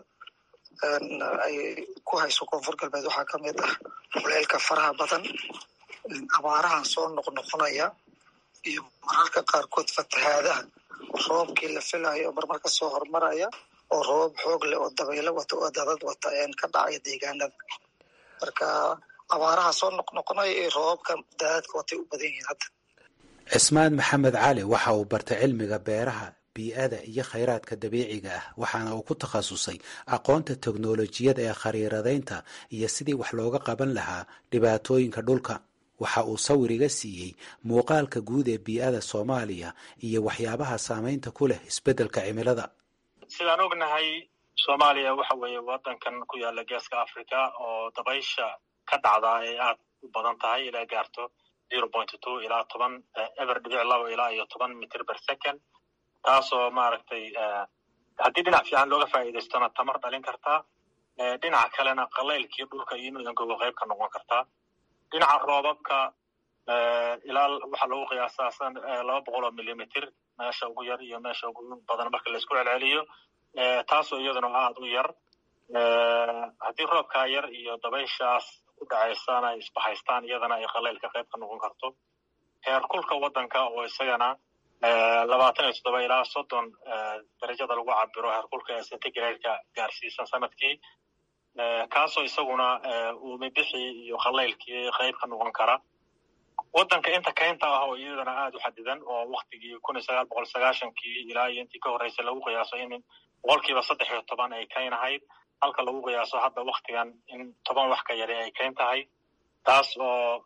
ay ku hayso koonfur galbeed waxaa ka mid ah kuleelka faraha badan abaarahan soo noqnoqonaya iyo mararka qaarkood fatahaadaha roobkii la filayo marmar ka soo hormaraya oo roobab xoog leh oo dabaylo wata oo dadad wata ka dhacaya deegaanada marka abaaraha soo noqnoqonaya iyo roobabka daadadka watay u badan yihiin hadda cismaan maxamed cali waxa uu bartay cilmiga beeraha bii'ada iyo khayraadka dabiiciga ah waxaana uu ku takhasusay aqoonta teknolojiyada ee khariiradaynta iyo sidii wax looga qaban lahaa dhibaatooyinka dhulka waxa uu sawir iga siiyey muuqaalka guud ee bii'ada soomaaliya iyo waxyaabaha saamaynta ku leh isbeddelka cimilada sidaan ognahay soomaaliya waxa weeye waddankan ku yaala geeska africa oo dabaysha ka dhacda ay aad u badan tahay ilaa gaarto zero point two ilaa toban eber dhibic labo ilaa iyo toban mitr per second taasoo maaragtay haddii dhinac fiican looga faa'iidaystona tamar dhalin kartaa dhinaca kalena qalaylkii dhulka iyo inuu engogo qayb ka noqon kartaa dhinaca roobabka ilaa waxaa lagu qiyaasaa laba boqol oo millimitr meesha ugu yar iyo meesha ugu badan marka laisku celceliyo taasoo iyaduna aad u yar haddii roobkaa yar iyo dabayshaas ku dhacaysana ay isbahaystaan iyadana ay qalaylka qayb ka noqon karto heerkulka waddanka oo isagana labaatan iyo toddoba ilaa soddon darajada lagu cabiro heerkulka ee centigrade-ka gaarsiisan sanadkii kaasoo isaguna uumibixii iyo qalaylkii qayb ka noqon kara waddanka inta kaynta ah oo iyadana aad u xadidan oo waktigii kun iyo sagaal boqol sagaashankii ilaa iyo intii ka horreysay lagu qiyaaso in boqolkiiba saddex iyo toban ay kayn ahayd halka lagu qiyaaso hadda waktigan in toban wax ka yari ay kayn tahay taas oo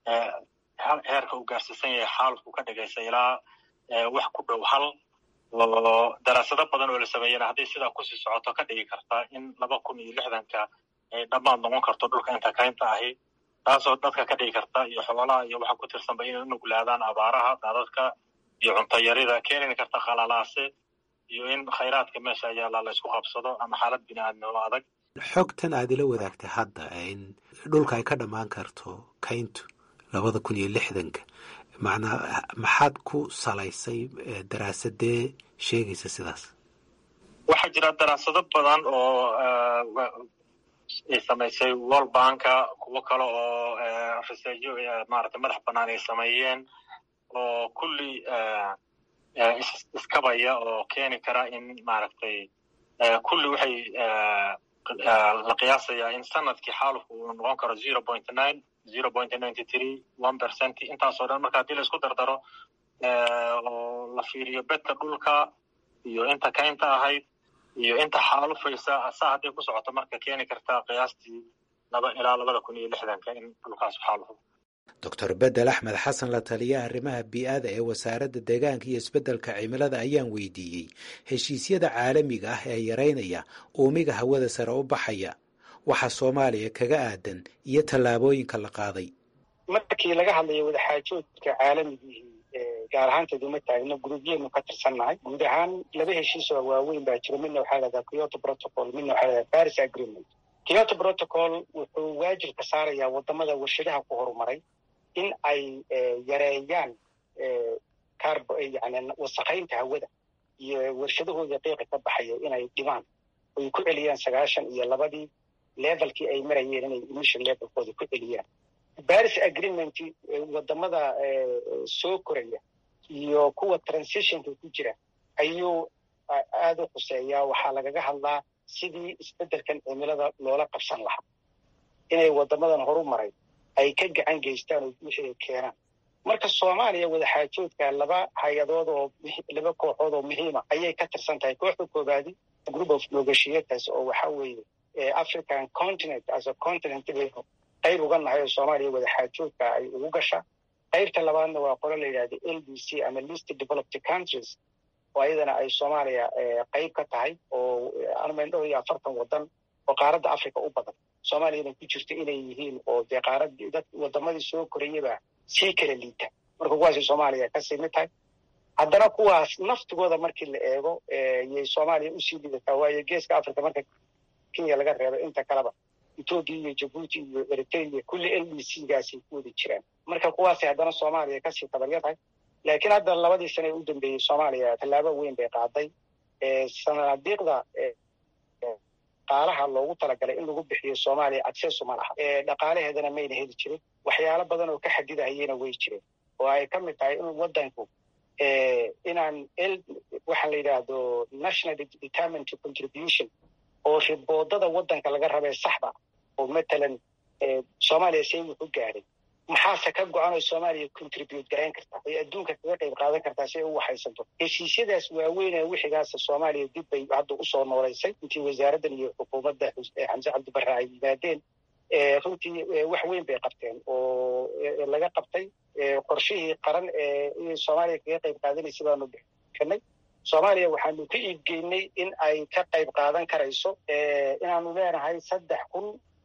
heerka uu gaarsiisan yahay xaalku ka dhigaysa ilaa wax ku dhow hal oo daraasado badan oo la sameeyena hadday sidaa kusii socoto ka dhigi karta in laba kun iyo lixdanka ay dhammaad noqon karto dhulka inta kaynta ahi taasoo dadka ka dhigi karta iyo xoolaha iyo waxa ku tirsanba inay unuglaadaan abaaraha daadadka iyo cuntayarida keeni karta khalalaase iyo in khayraadka meesha yaalla la isku qabsado ama xaalad bini-aadnimo adag xogtan aad ila wadaagtay hadda in dhulka ay ka dhammaan karto kayntu labada kun iyo lixdanka macnaa maxaad ku salaysay daraasadee sheegaysa sidaas waxaa jira daraasado badan oo ay samaysay world banka kuwo kale oo researjo maarata madax bannaan ay sameeyeen oo kulli iskabaya oo keeni kara in maaragtay kulli waxay la qiyaasayaa in sanadkii xaalufku uu noqon karo zero point nine zero point ninety three one percent intaasoo dhan marka haddii la isku dardaro oo la fiiriyo bedka dhulka iyo inta kaynta ahayd iyo inta xaalufaysa saa hadday ku socoto marka keeni kartaa qiyaastii laba ilaa labada kun iyo lixdanka in dhulkaas xaalufo doctor bedel axmed xasan la taliya arrimaha bii-ada ee wasaaradda deegaanka iyo isbeddelka cimilada ayaan weydiiyey heshiisyada caalamiga ah ee yareynaya uumiga hawada sare u baxaya waxa soomaaliya kaga aadan iyo tallaabooyinka la qaaday markii laga hadlayo wadaxaajoodka caalamigii gaar ahaanteed uma taagno gurubyeynu ka tirsannahay guud ahaan laba heshiis oo waaweyn baa jiro midna waxaa lahahdaa kyoto protocol midna waxaa lahahdaa paris agreement kyoto protocol wuxuu waajibka saarayaa wadamada warshadaha ku horumaray in ay yareeyaan carbo yani wasakhaynta hawada iyo warshadahooda qiiqa ka baxaya inay dhimaan oy ku celiyaan sagaashan iyo labadii levelkii ay marayeen inay emission levelkooda ku celiyaan paris agreement wadamada soo koraya iyo kuwa transitionka ku jira ayuu aada u khuseeyaa waxaa lagaga hadlaa sidii isbeddelkan cimilada loola qabsan lahaa inay wadamadan horu maray ay ka gacan geystaan oo wixii ay keenaan marka soomaaliya wadaxaajoodka laba hay-adood oo laba kooxood oo muhiima ayay ka tirsan tahay kooxda koobaadi group of negotiators oo waxa weeye african continent as a continent baynu qayb uga nahay oo soomaaliya wadaxaajoodka ay ugu gashaa qaybta labaadna waa qolo la yidhahda l d c ama list developed countries oo ayadana ay soomaaliya qayb ka tahay oo armayn dhowr iyo afartan wadan oo qaaradda africa u badan soomaaliyana ku jirto inay yihiin oo dee qaaradii dad wadamadii soo korayaba sii kala liita marka kuwaasay soomaaliya kasii mid tahay haddana kuwaas naftigooda markii la eego yay soomaaliya usii lidataa waayo geeska africa marka kenya laga reebo inta kaleba ethoopia iyo jabuuti iyo eritrea kulli l d c gaasay ku wada jiraan marka kuwaasay haddana soomaaliya kasii tabarya tahay laakiin hadda labadii sane ee u dambeeyey soomaaliya tallaabo weyn bay qaaday sanadiiqda dhaqaalaha loogu talagalay in lagu bixiyo soomaaliya accesu ma laha dhaqaalaheedana mayna heli jirin waxyaalo badan oo ka xadidahayena way jireen oo ay ka mid tahay in wadanku inaan waxaa la yidhaahdo national determined contribution oo riboodada wadanka laga rabee saxda oo matalan soomaaliya see wuxu gaadhay maxaase ka go-an oo soomaaliya contribute garayn kartaa ay adduunka kaga qayb qaadan kartaa si ay u waxaysanto heshiisyadaas waaweynee wixigaasa soomaaliya dib bay hadda usoo noolaysay intii wasaaraddan iyo xukuumadda xamse cabdibarre ay yimaadeen runtii wax weyn bay qabteen oo laga qabtay qorshihii qaran ee soomaaliya kaga qayb qaadanaysa baanu bixinay soomaaliya waxaanu ka iibgeynay in ay ka qayb qaadan karayso inaanu leenahay saddex kun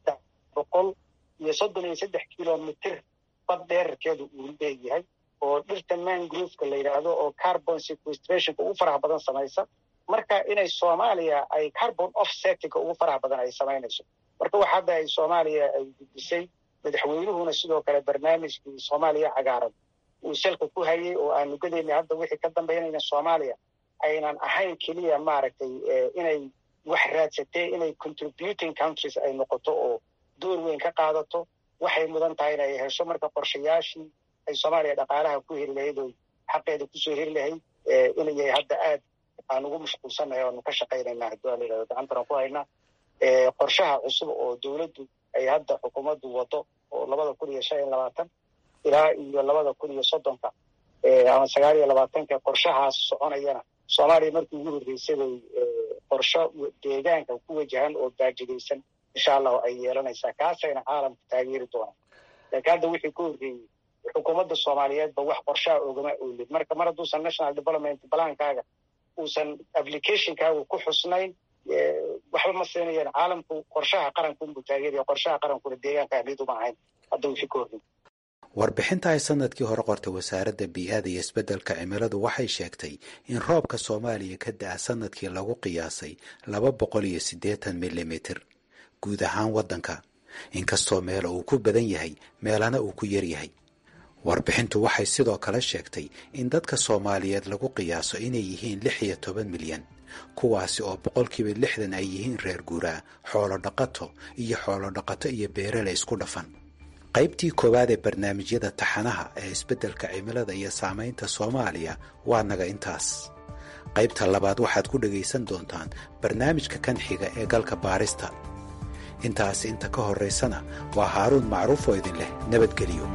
boqol iyo soddon iyo saddex kilomitr bad dheerarkeedu uu leeyahay oo dhirta mangrooveka la yidhaahdo oo carbon sequestrationka ugu faraha badan samaysa marka inay soomaaliya ay carbon offsettinga ugu faraha badan ay samaynayso marka wax hadda ay soomaaliya ay gudisay madaxweynuhuna sidoo kale barnaamijkii soomaaliya cagaaran uu salka ku hayay oo aanu gadaynay hadda wixii ka dambaynayna soomaaliya aynan ahayn keliya maaragtay inay wax raadsatee inay contributing countries ay noqoto oo door weyn ka qaadato waxay mudan tahay in ay hesho marka qorshayaashii ay soomaaliya dhaqaalaha ku heli lahayd oo xaqeeda kusoo heli lahayd inay hadda aad aan ugu mashquulsannahay oanu ka shaqaynayna haddii waa la yidhahdo gacantan ku haynaa qorshaha cusub oo dowladdu ay hadda xukuumaddu wado oo labada kun iyo shan iyo labaatan ilaa iyo labada kun iyo soddonka ama sagaal iyo labaatanka qorshahaas soconayana soomaaliya markii ugu horreysay bay qorsho deegaanka ku wajahan oo baajidaysan insha allahu ay yeelanaysaa kaasayna caalamka taageeri doonaan laakiin hadda wixii ka horreeyey xukuumadda soomaaliyeedba wax qorshaha ogama oolid marka mar hadduusan national development balaankaaga uusan applicationkaaga ku xusnayn waxba ma siinayaan caalamku qorshaha qarankunbuu taageeraya qorshaha qarankuna deegaanka ahmid uma ahayn hadda wixii ka horreeyey warbixinta ay sanadkii hore qortay wasaaradda bii-aada iyo isbeddelka cimiladu waxay sheegtay in roobka soomaaliya ka da-a sanadkii lagu qiyaasay laba boqol iyo siddeetan milimitir guud ahaan waddanka inkastoo meela uu ku badan yahay meelana uu ku yaryahay warbixintu waxay sidoo kale sheegtay in dadka soomaaliyeed lagu qiyaaso inay yihiin lix iyo toban milyan kuwaasi oo boqolkiiba lixdan ay yihiin reer guuraa xoolo dhaqato iyo xoolo dhaqato iyo beerale isku dhafan qaybtii koowaad ee barnaamijyada taxanaha ee isbeddelka cimilada iyo saamaynta soomaaliya waa naga intaas qaybta labaad waxaad ku dhegaysan doontaan barnaamijka kan xiga ee galka baarista intaasi inta ka horraysana waa haaruun macruuf oo idin leh nabadgeliyo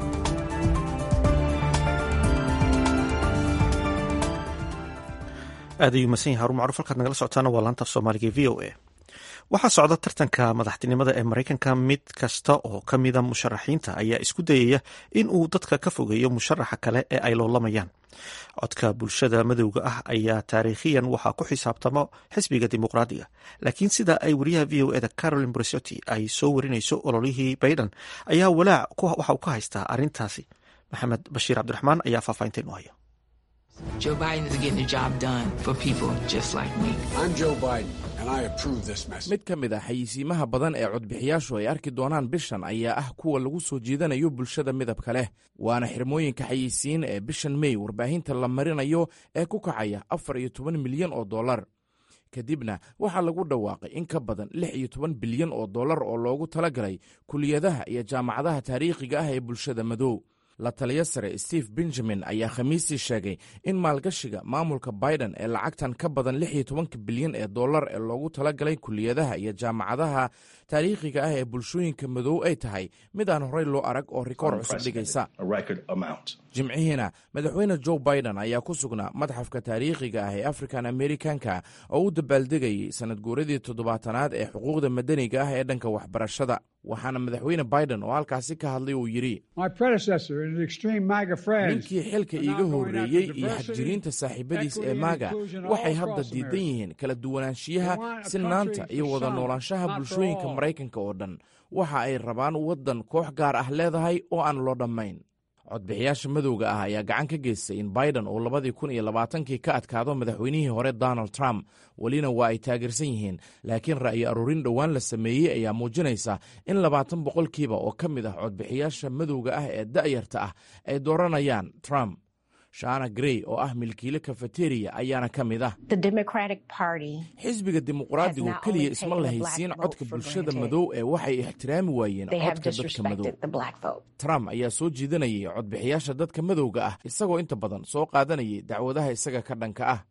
aad ayuu masan yahay harun macruuf halkaad nagala socotaana waa laanta af soomaaliga e v o a waxaa socda tartanka madaxtinimada ee maraykanka mid kasta oo ka mida musharaxiinta ayaa isku dayaya in uu dadka ka fogeeyo musharaxa kale ee ay loolamayaan codka bulshada madowga ah ayaa taariikhiyan waxaa ku xisaabtamo xisbiga dimuqraadiga laakiin sida ay wariyaha v o eda carolin bresotti ay soo warinayso ololihii bayden ayaa walaac waxa uu ka haystaa arrintaasi maxamed bashiir cabdiraxmaan ayaa faahfaahinta inu haya Joe Biden is getting the job done for people just like me. I'm Joe Biden, and I approve this message. mid ka mid ah xayisiimaha badan ee codbixiyaashu ay arki doonaan bishan ayaa ah kuwa lagu soo jiidanayo bulshada midabka leh waana xirmooyinka xayisiin ee bishan mey warbaahinta la marinayo ee ku kacaya afar iyo toban milyan oo dollar kadibna waxaa lagu dhawaaqay in ka badan lix iyo toban bilyan oo dollar oo loogu talagalay kuliyadaha iyo jaamacadaha taariikhiga ah ee bulshada madow la taliyo sare steve benjamin ayaa khamiistii sheegay in maalgashiga maamulka biden ee lacagtan ka badan lix iyo tobanka bilyan ee dollar ee loogu talagalay kuliyadaha iyo jaamacadaha taariikhiga ah ee bulshooyinka madow ay tahay mid aan horey loo arag oo rikoor cusub dhigaysa jimcihiina madaxweyne joe biden ayaa ku sugnaa madxafka taariikhiga ah ee african americanka oo u dabaaldegayay sanad guuradii toddobaatanaad ee xuquuqda madaniga ah ee dhanka waxbarashada waxaana madaxweyne biden oo halkaasi ka hadlay uu yidhi ninkii xilka iiga horreeyey iyo xagjiriinta saaxiibadiis ee maaga waxay hadda diidan yihiin kala duwanaanshiyaha sinaanta iyo wada noolaanshaha bulshooyinka maraykanka oo dhan waxa ay rabaan waddan koox gaar ah leedahay oo aan loo dhammayn codbixiyaasha madowga ah ayaa gacan ka geystay in biden uu labadii kun iyo labaatankii ka adkaado madaxweynihii hore donald trump welina waa ay taageersan yihiin laakiin ra'yi aruurin dhowaan la sameeyey ayaa muujinaysa in labaatan boqolkiiba oo ka mid ah codbixiyaasha madowga ah ee da'yarta ah ay dooranayaan trump shana grey oo ah milkiile kafeteriya ayaana ka mid ah xisbiga dimuqraadigu keliya isma lahaysiin codka bulshada madow ee waxay ixtiraami waayeen codka dadka madow trump ayaa soo jiidanayay codbixiyaasha dadka madowga ah isagoo inta badan soo qaadanayay dacwadaha isaga ka dhanka ah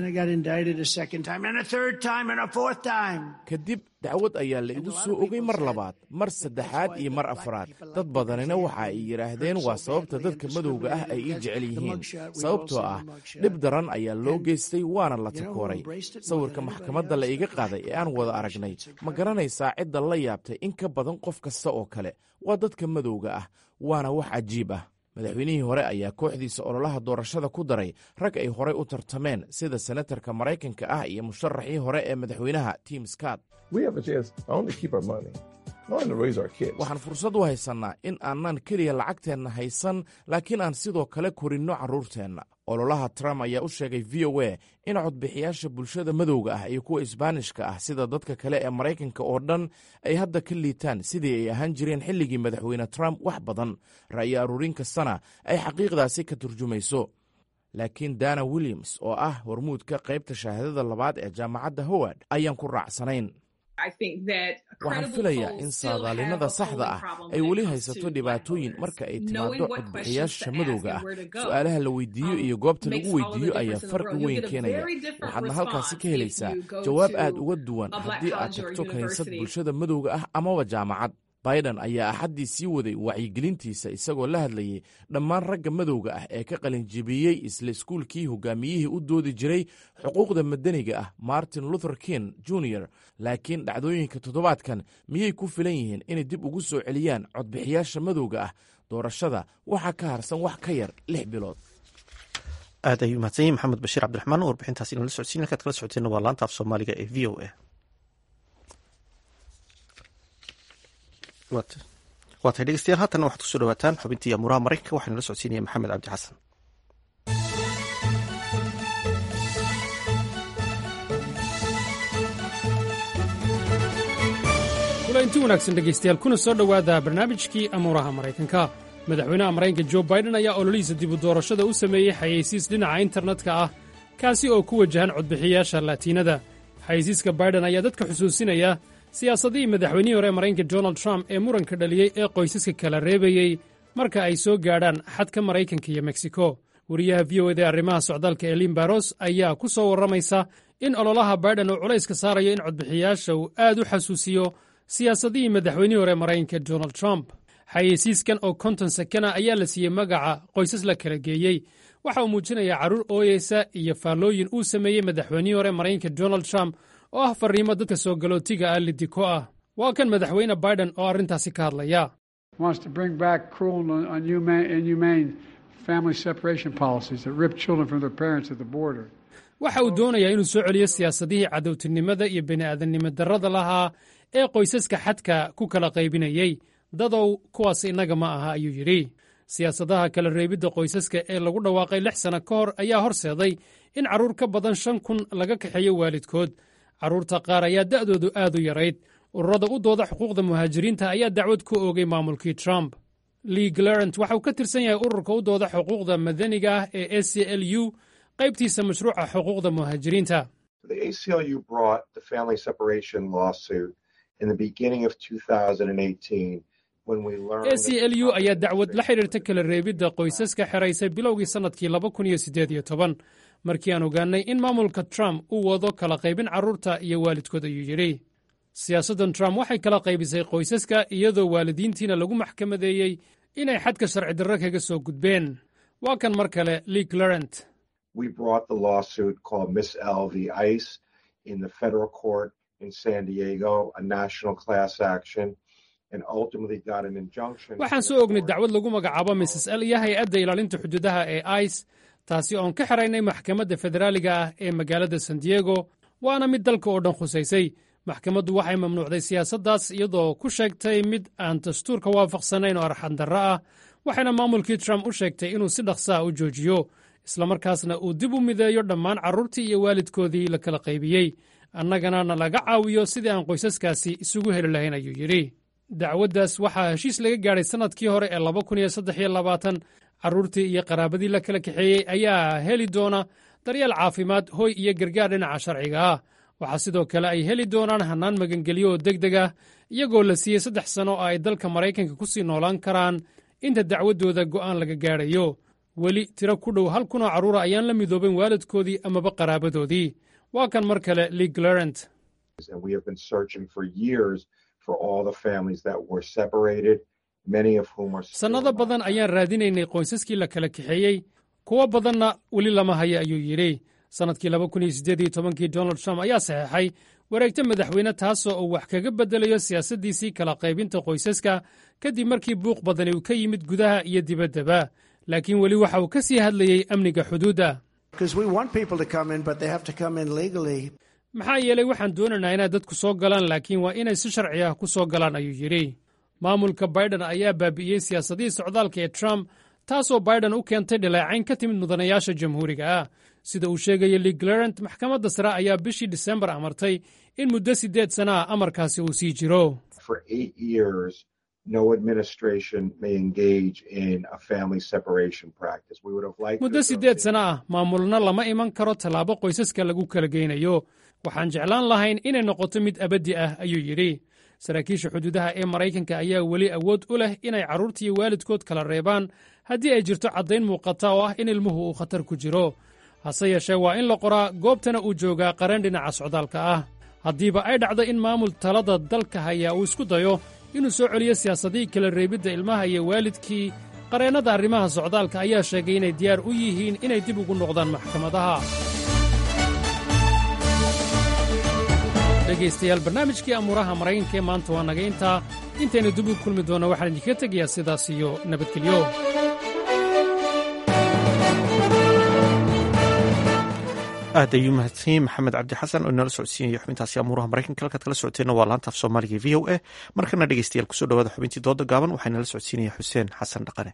kadib dacwad ayaa la igu soo ogay mar labaad mar saddexaad iyo mar afraad dad badanina waxa ay yidhaahdeen waa sababta dadka madowga ah ay ii jecel yihiin sababtoo ah dhib daran ayaa loo geystay waana la takooray sawirka maxkamadda la iga qaaday ee aan wada aragnay ma garanaysaa cidda la yaabtay in ka badan qof kasta oo kale waa dadka madowga ah waana wax cajiib ah madaxweynihii hore ayaa kooxdiisa ololaha doorashada ku daray rag ay horey u tartameen sida senatarka maraykanka ah iyo musharaxii hore ee madaxweynaha tim scott waxaan fursad u haysannaa in aanan keliya lacagteenna haysan laakiin aan sidoo kale korinno carruurteenna ololaha trump ayaa u sheegay v o a in codbixiyaasha bulshada madowga ah iyo kuwa isbaanishka ah sida dadka kale ee maraykanka oo dhan ay hadda ka liitaan sidii ay ahaan jireen xilligii madaxweyne trump wax badan ra'yi aruurin kastana ay xaqiiqdaasi ka turjumayso laakiin dana williams oo ah hormuudka qaybta shahaadada labaad ee jaamacadda howard ayaan ku raacsanayn waxaan filayaa in saadaalinada saxda ah ay weli haysato dhibaatooyin marka ay timaado codbixiyaasha madowga ah su'aalaha la weydiiyo iyo goobta lagu weydiiyo ayaa farqi weyn keenaya waxaadna halkaasi ka helaysaa jawaab aad uga duwan haddii aad tagto kiniisad bulshada madowga ah amaba jaamacad biden ayaa axaddii sii waday wacyigelintiisa isagoo la hadlayay dhammaan ragga madowga ah ee ka qalinjibiyey isla iskuulkii hogaamiyihii u doodi jiray xuquuqda madaniga ah martin luther king jr laakiin dhacdooyinka toddobaadkan miyay ku filan yihiin inay dib ugu soo celiyaan codbixiyaasha madowga ah doorashada waxaa ka harsan wax ka yar lix bilood aad ayuu mahadsan yahi maxamed bashiir cabdiraxmaan oo warbixintaas inala socodsiin halkaad kala socoteenna waa laanta af soomaaliga ee v o a waa tahay dhegeystayaal haatanna waxaad kusoo dhawaataan xubintii amuuraha maraykanka waxaa nala socodsiinaya maxamed cabdi xasan kulanti wanaagsan dhegaystayaal kuna soo dhowaada barnaamijkii amuuraha maraykanka madaxweynaha maraykanka jo baiden ayaa ololihiisa dibu doorashada u sameeyey xayeysiis dhinaca internetka ah kaasi oo ku wajahan codbixiyaasha laatiinada xayeysiiska baiden ayaa dadka xusuusinaya siyaasadihii madaxweynihii hore ee maraykanka donald trump ee muranka dhaliyey ee qoysaska kala reebayey marka ay soo gaadhaan xadka maraykanka iyo meksiko wariyaha v o eda arrimaha socdaalka elin baros ayaa ku soo warramaysa in ololaha baiden uu culayska saarayo in codbixiyaasha uu aad u xasuusiyo siyaasadihii madaxweynihii hore ee maraykanka donald trump xayeysiiskan oo konton sakana ayaa la siiyey magaca qoysas la kala geeyey waxa uu muujinayaa carruur ooyeysa iyo faallooyin uu sameeyey madaxweynihii hore maraykanka donald trump oo ah farriimo dadka soo galootiga ah lidiko ah waa kan madaxweyne baiden oo arrintaasi ka hadlaya waxa uu doonayaa inuu soo celiyo siyaasadihii cadowtinimada iyo bini'aadannimo darrada lahaa ee qoysaska xadka ku kala qaybinayey dadow kuwaas innaga ma aha ayuu yidhi siyaasadaha kala reebidda qoysaska ee lagu dhawaaqay lix sanno ka hor ayaa horseeday in carruur ka badan shan kun laga kaxeeyo waalidkood carruurta qaar ayaa da'doodu aad u yarayd ururada u dooda xuquuqda muhaajiriinta ayaa dacwad ku oogay maamulkii trump lee glarant waxa uu ka tirsan yahay ururka u dooda xuquuqda madaniga ah ee a c l u qaybtiisa mashruuca xuquuqda muhaajiriinta in the beginning of 2018 a c l u ayaa dacwad la xidhiirta kala reebidda qoysaska xeraysay bilowgii sannadkii laba kun iyo siddeed iyo toban markii aan ogaannay in maamulka trump uu wado kala qaybin carruurta iyo waalidkood ayuu yidhi siyaasaddan trump waxay kala qaybisay qoysaska iyadoo waalidiintiina lagu maxkamadeeyey inay xadka sharci darro kaga soo gudbeen waa kan mar kale lee clarent waxaan soo ognay dacwad lagu magacaabo mrs l iyo hay-adda ilaalinta xuduudaha ee ice taasi oon ka xiraynay maxkamadda federaaliga ah ee magaalada san diego waana mid dalka oo dhan khusaysay maxkamaddu waxay mamnuucday siyaasaddaas iyadoo ku sheegtay mid aan dastuurka waafaqsanayn oo arxandarro ah waxayna maamulkii trump u sheegtay inuu si dhaqsaa u joojiyo islamarkaasna uu dib u mideeyo dhammaan carruurtii iyo waalidkoodii la kala qaybiyey annagana na laga caawiyo sidii aan qoysaskaasi isugu heli lahayn ayuu yidhi dacwaddaas waxaa heshiis laga gaadhay sannadkii hore ee laba kun iyo saddex iyo labaatan carruurtii iyo qaraabadii la kala kaxeeyey ayaa heli doona daryeel caafimaad hoy iyo gargaar dhinaca sharciga ah waxaa sidoo kale ay heli doonaan hannaan magangelyo oo deg deg ah iyagoo la siiyey saddex sanno oo ay dalka maraykanka ku sii noolaan karaan inta dacwaddooda go'aan laga gaadhayo weli tiro ku dhow hal kunoo carruura ayaan la midooben waalidkoodii amaba qaraabadoodii waa kan mar kale lee glarent sannado badan ayaan raadinaynay qoysaskii la kala kaxeeyey kuwo badanna weli lama haya ayuu yidhi sannadkii laba kun iyo siddeed iyo tobankii donald trump ayaa saxeexay wareegto madaxweyne taasoo uu wax kaga beddelayo siyaasaddiisii kala qaybinta qoysaska kadib markii buuq badani uu ka yimid gudaha iyo dibaddaba laakiin weli waxa uu ka sii hadlayey amniga xuduudda maxaa yeelay waxaan doonaynaa inay dadku soo galaan laakiin waa inay si sharci ah ku soo galaan ayuu yidhi maamulka baiden ayaa baabi'iyey siyaasadihii socdaalka ee trump taasoo baiden u keentay dhaleecayn ka timid mudanayaasha jamhuuriga ah sida uu sheegaya lee glarent maxkamadda sare ayaa bishii disembar amartay in muddo siddeed sana ah amarkaasi uu sii jiro muddo siddeed sana ah maamulna lama iman karo tallaabo qoysaska lagu kala geynayo waxaan jeclaan lahayn inay noqoto mid abaddi ah ayuu yidhi saraakiisha xuduudaha ee maraykanka ayaa weli awood u leh inay carruurtiiyo waalidkood kala reebaan haddii ay jirto caddayn muuqata oo ah in ilmuhu uu khatar ku jiro hase yeeshee waa in la qoraa goobtana uu joogaa qareen dhinaca socdaalka ah haddiiba ay dhacdo in maamul talada dalka hayaa uu isku dayo inuu soo celiyo siyaasadihii kala reebidda ilmaha iyo waalidkii qareennada arrimaha socdaalka ayaa sheegay inay diyaar u yihiin inay dib ugu noqdaan maxkamadaha dhegaystayaal barnaamijkii amuuraha maraykanka ee maanta waa naga intaa intaynu dib u kulmi doonno waxaan idinkaga tegayaa sidaas iyo nabadgelyo aad ayuu mahadsanyiin maxamed cabdi xasan oo inala socodsiinaya xubintaasi amuuraha maraykanka halkaad kala socoteenna waa laanta af soomaaliga v o a markana dhegeystayaal kusoo dhawaada xubintii dooda gaaban waxaa inala socodsiinaya xuseen xasan dhaqane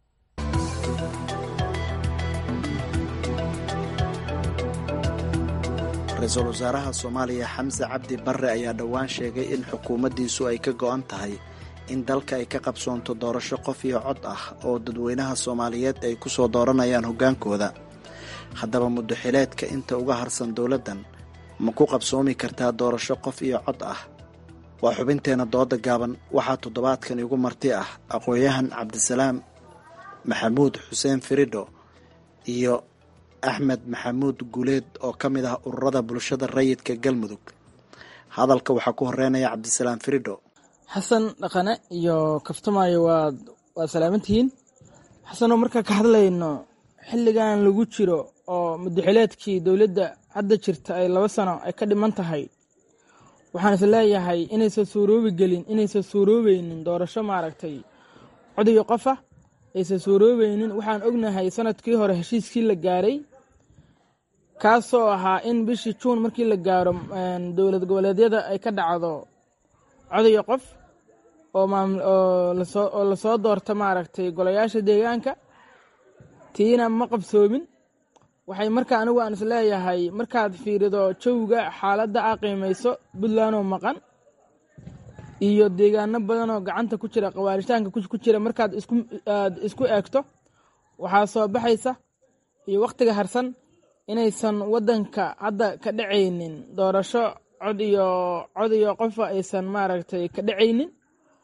ra-iisul wasaaraha soomaaliya xamse cabdi barre ayaa dhowaan sheegay in xukuumaddiisu ay ka go'an tahay in dalka ay ka qabsoonto doorasho qof iyo cod ah oo dadweynaha soomaaliyeed ay ku soo dooranayaan hoggaankooda haddaba muddoxileedka inta uga harsan dowladdan ma ku qabsoomi kartaa doorasho qof iyo cod ah waa xubinteenna dooda gaaban waxaa toddobaadkan igu marti ah aqoon-yahan cabdisalaam maxamuud xuseen firidho iyo axmed maxamuud guuleed oo ka mid ah ururada bulshada rayidka galmudug hadalka waxaa ku horeynaya cabdisalaam firidho xasan dhaqane iyo kaftamaayo waad waad salaamantihiin xasanoo markaa ka hadlayno xilligan lagu jiro oo muddaxileedkii dowladda hadda jirta ay laba sano ay ka dhiman tahay waxaan is leeyahay inaysan suuroobi gelin inaysan suuroobeynin doorasho maaragtay codiyo qofa aysan suuroobeynin waxaan ognahay sanadkii hore heshiiskii la gaaray kaasoo ahaa in bishii juun markii la gaaro dowlad goboleedyada ay ka dhacdo codiyo qof oo lasoo doorto maaragtay golayaasha deegaanka tiina ma qabsoomin waxay marka anigu aan is leeyahay markaad fiirido jawga xaaladda a qiimayso puntlandoo maqan iyo deegaano badanoo gacanta ku jira qawaaritaanka ku jira markaad aad isku eegto waxaa soo baxaysa iyo wakhtiga harsan inaysan waddanka hadda ka dhacaynin doorasho cod iyo cod iyo qofa aysan maaragtay ka dhacaynin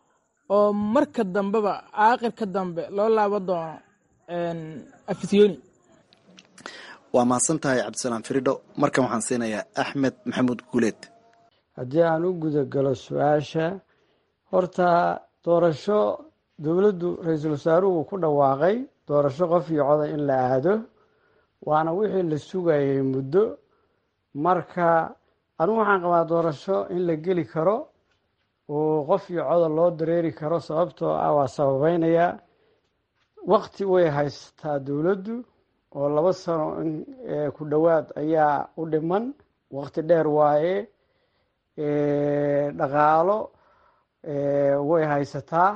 oo marka dambeba aakhirka dambe loo laaban doono afisyooni waa mahadsan tahay cabdisalaam firidho markan waxaan siinayaa axmed maxamuud guuleed haddii aan u gudagalo su-aasha horta doorasho dowladdu ra-iisul wasaaruhu ku dhawaaqay doorasho qof iyo coda in la aado waana wixii la sugayay muddo marka anigu waxaan qabaa doorasho in la geli karo oo qof iyo coda loo dareeri karo sababtoo ah waa sababeynayaa waqti way haysataa dowladdu oo laba sano in ku dhowaad ayaa u dhiman waqti dheer waaye dhaqaalo way haysataa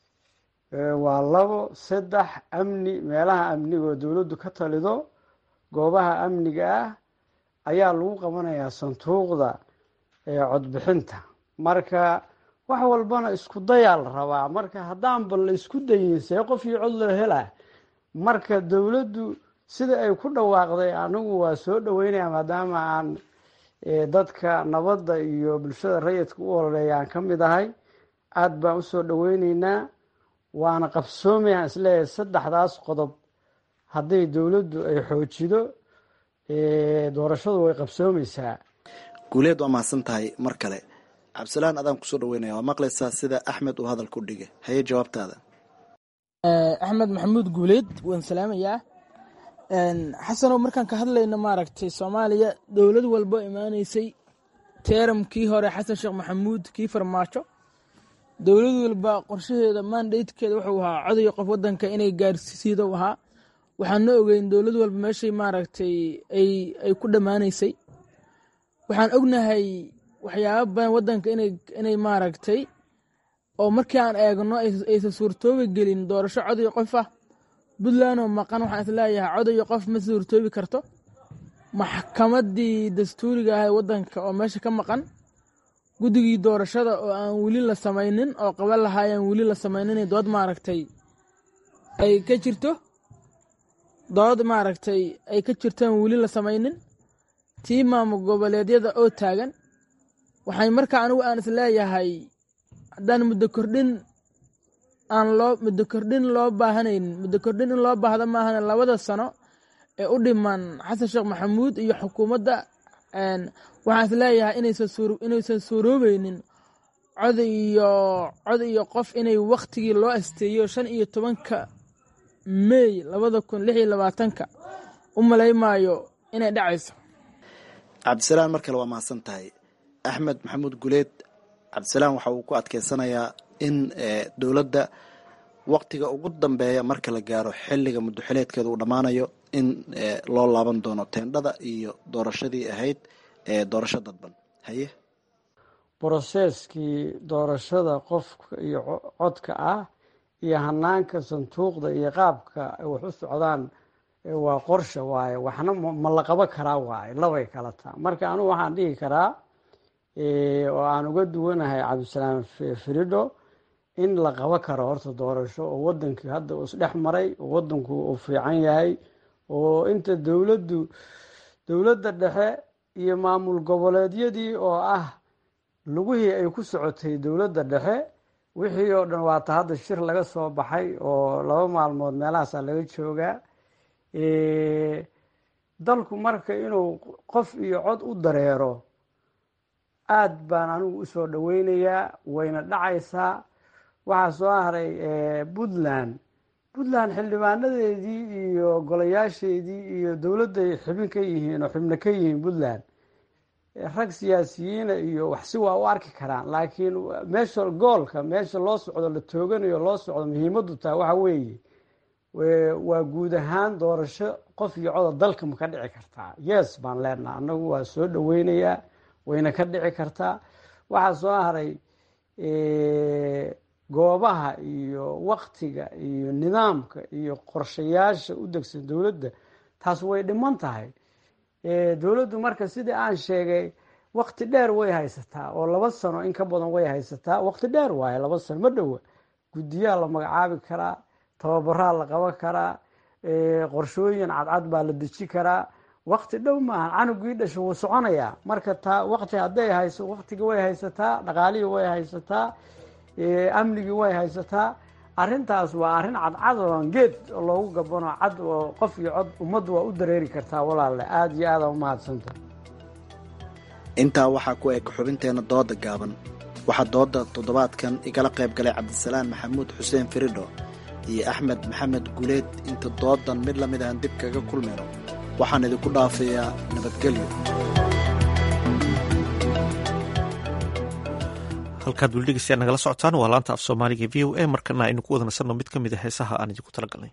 waa labo saddex amni meelaha amnigaoo dowladdu ka talido goobaha amniga ah ayaa lagu qabanayaa sanduuqda codbixinta marka wax walbana isku dayaa la rabaa marka haddaanba la isku dayin see qof iyo cod loo helaa marka dowladdu sida ay ku dhawaaqday anigu waa soo dhaweynaya maadaama aan dadka nabadda iyo bulshada rayidka u ololeeya aan ka mid ahay aada baan usoo dhaweyneynaa waana qabsoomayaan isleeyahay saddexdaas qodob hadday dowladdu ay xoojido doorashadu way qabsoomeysaa guuleed waa mahadsan tahay mar kale cabdisalaan adaan kusoo dhaweynaya waa maqlaysaa sida axmed uu hadal ku dhigay haye jawaabtaada axmed maxamuud guuleed waan salaamayaa xasanow markaan ka hadlayno maaragtay soomaaliya dowlad walbo imaaneysay teeramkii hore xasan sheekh maxamuud kii farmaajo dowlad walba qorshaheeda mandatekeeda wuxuu ahaa codayo qof wadanka inay gaarsiido ahaa waxaana ogeyn dowlad walba meeshay maaragtay ay ku dhammaaneysay waxaan ognahay waxyaaba badan wadanka inay maaragtay oo markii aan eegno aysan suurtoobi gelin doorasho codayo qof ah puntlandoo maqan waxaan isleeyahay codayo qof ma suurtoobi karto maxkamadii dastuuriga ahay wadanka oo meesha ka maqan guddigii doorashada oo aan weli la samaynin oo qaban lahaayaan weli la samaynin dood maaragtay ay ka jirto dood maaragtay ay ka jirtaan weli la samaynin tii maamul goboleedyada oo taagan waxay markaa anigu aan isleeyahay haddaan muddo kordhin aan loo muddo kordhin loo baahanaynin muddo kordhin in loo baahda maahan labada sano ee u dhiman xasan sheekh maxamuud iyo xukuumadda waxaan isleeyahay inaysan suuroobeynin cod iyo cod iyo qof inay waktigii loo asteeyo shan iyo tobanka meey labada kun lix iyo labaatanka u malaymaayo inay dhacayso cabdisalaan mar kale waa mahadsan tahay axmed maxamuud guleed cabdisalaan waxa uu ku adkeysanayaa in dowladda waktiga ugu dambeeya marka la gaaro xilliga muddoxileedkeeda uu dhammaanayo in loo laaban doono teendhada iyo doorashadii ahayd ee doorasho dadban haye broseskii doorashada qofka iyo codka ah iyo hanaanka sanduuqda iyo qaabka wax u socdaan waa qorsha waaye waxna ma la qabo karaa waaye labay kala taa marka anigu waxaan dhihi karaa oo aan uga duwanahay cabdisalaam firidho in la qabo karo horta doorasho oo wadankii hadda uu isdhex maray oo wadanku uu fiican yahay oo inta dowladdu dowladda dhexe iyo maamul goboleedyadii oo ah lugihii ay ku socotay dowladda dhexe wixii oo dhan waata hadda shir laga soo baxay oo laba maalmood meelahaasaa laga joogaa dalku marka inuu qof iyo cod u dareero aad baan anigu usoo dhaweynayaa wayna dhacaysaa waxaa soo haray puntland puntland xildhibaanadeedii iyo golayaasheedii iyo dowladday xibin ka yihiin oo xibno ka yihiin puntland rag siyaasiyiina iyo waxsi waa u arki karaan laakiin meesha goolka meesha loo socdo la tooganayo loo socdo muhiimaddu tahay waxa weeye waa guud ahaan doorasho qof iyo coda dalka ma ka dhici kartaa yes baan leenaha annagu waa soo dhaweynayaa wayna ka dhici kartaa waxaa soo haray goobaha iyo waktiga iyo nidaamka iyo qorshayaasha u degsan dowladda taas way dhiman tahay dowladdu marka sidii aan sheegay wakti dheer way haysataa oo laba sano in ka badan way haysataa wakti dheer waaye laba sano ma dhowa guddiyaa la magacaabi karaa tababaraa la qaban karaa qorshooyin cadcad baa la deji karaa wakti dhow maaha canugii dhasha wuu soconayaa marka taa wakti hadday hayso waktiga way haysataa dhaqaalihii way haysataa amnigii way haysataa arrintaas waa arrin cadcad oon geed loogu gabano cad oo qof iyo cod ummaddu waa u dareeri kartaa walaalle aada iyo aada umahadsanta intaa waxaa ku eg xubinteena dooda gaaban waxaa dooda toddobaadkan igala qayb galay cabdisalaan maxamuud xuseen firidho iyo axmed maxamed guleed inta doodan mid la mid ahan dib kaga kulmayno waxaan idinku dhaafayaa nabadgelyo halkaad weli dhegeystayaal nagala socotaan waa laanta af soomaaliga v o a markana aynu ku wada nasanno mid ka mid a heesaha aan idinku talagalnay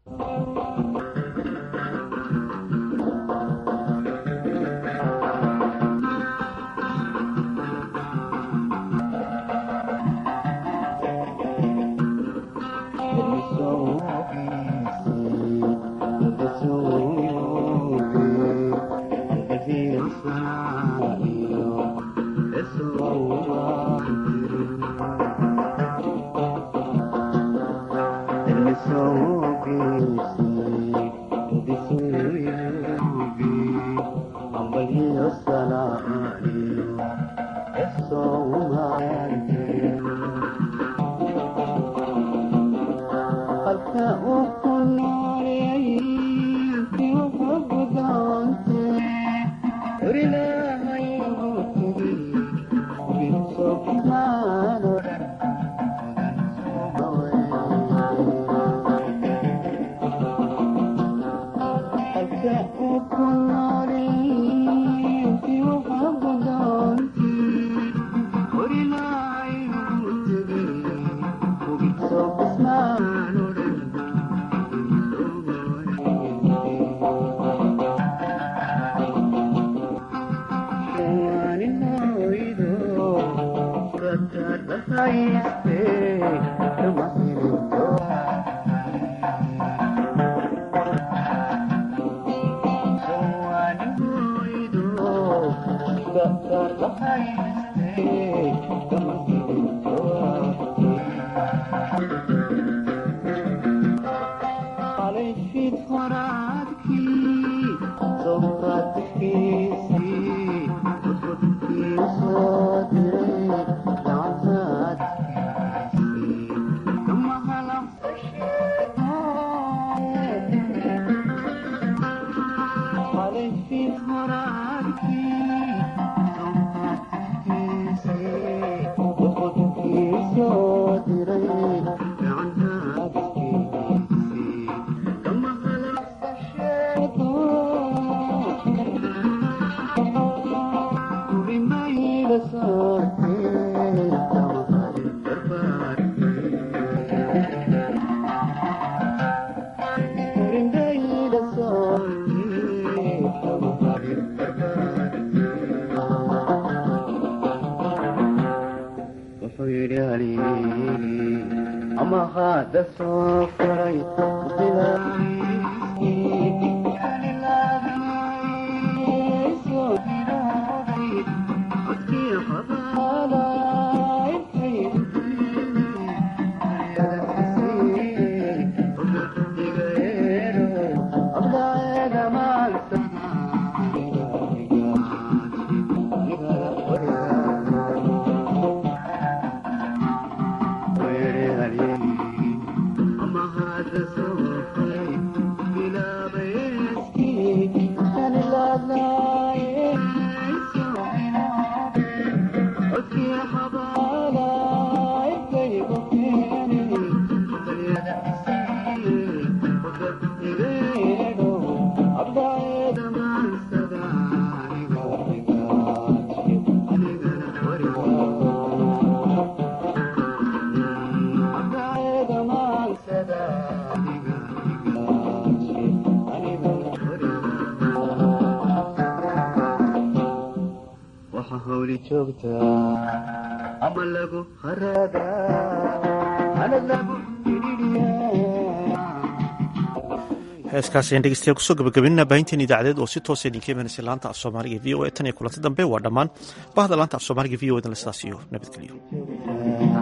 heeskaasi ayaan dhegeystayaal kusoo gabagabinina baahinteen idaacadeed oo si toosa idinka imanaysa laanta af soomaaliga v o e tan iyo kulanti dambe waa dhammaan bahda laanta af soomaaliga v o edan la sidaas iyo nabadgelyo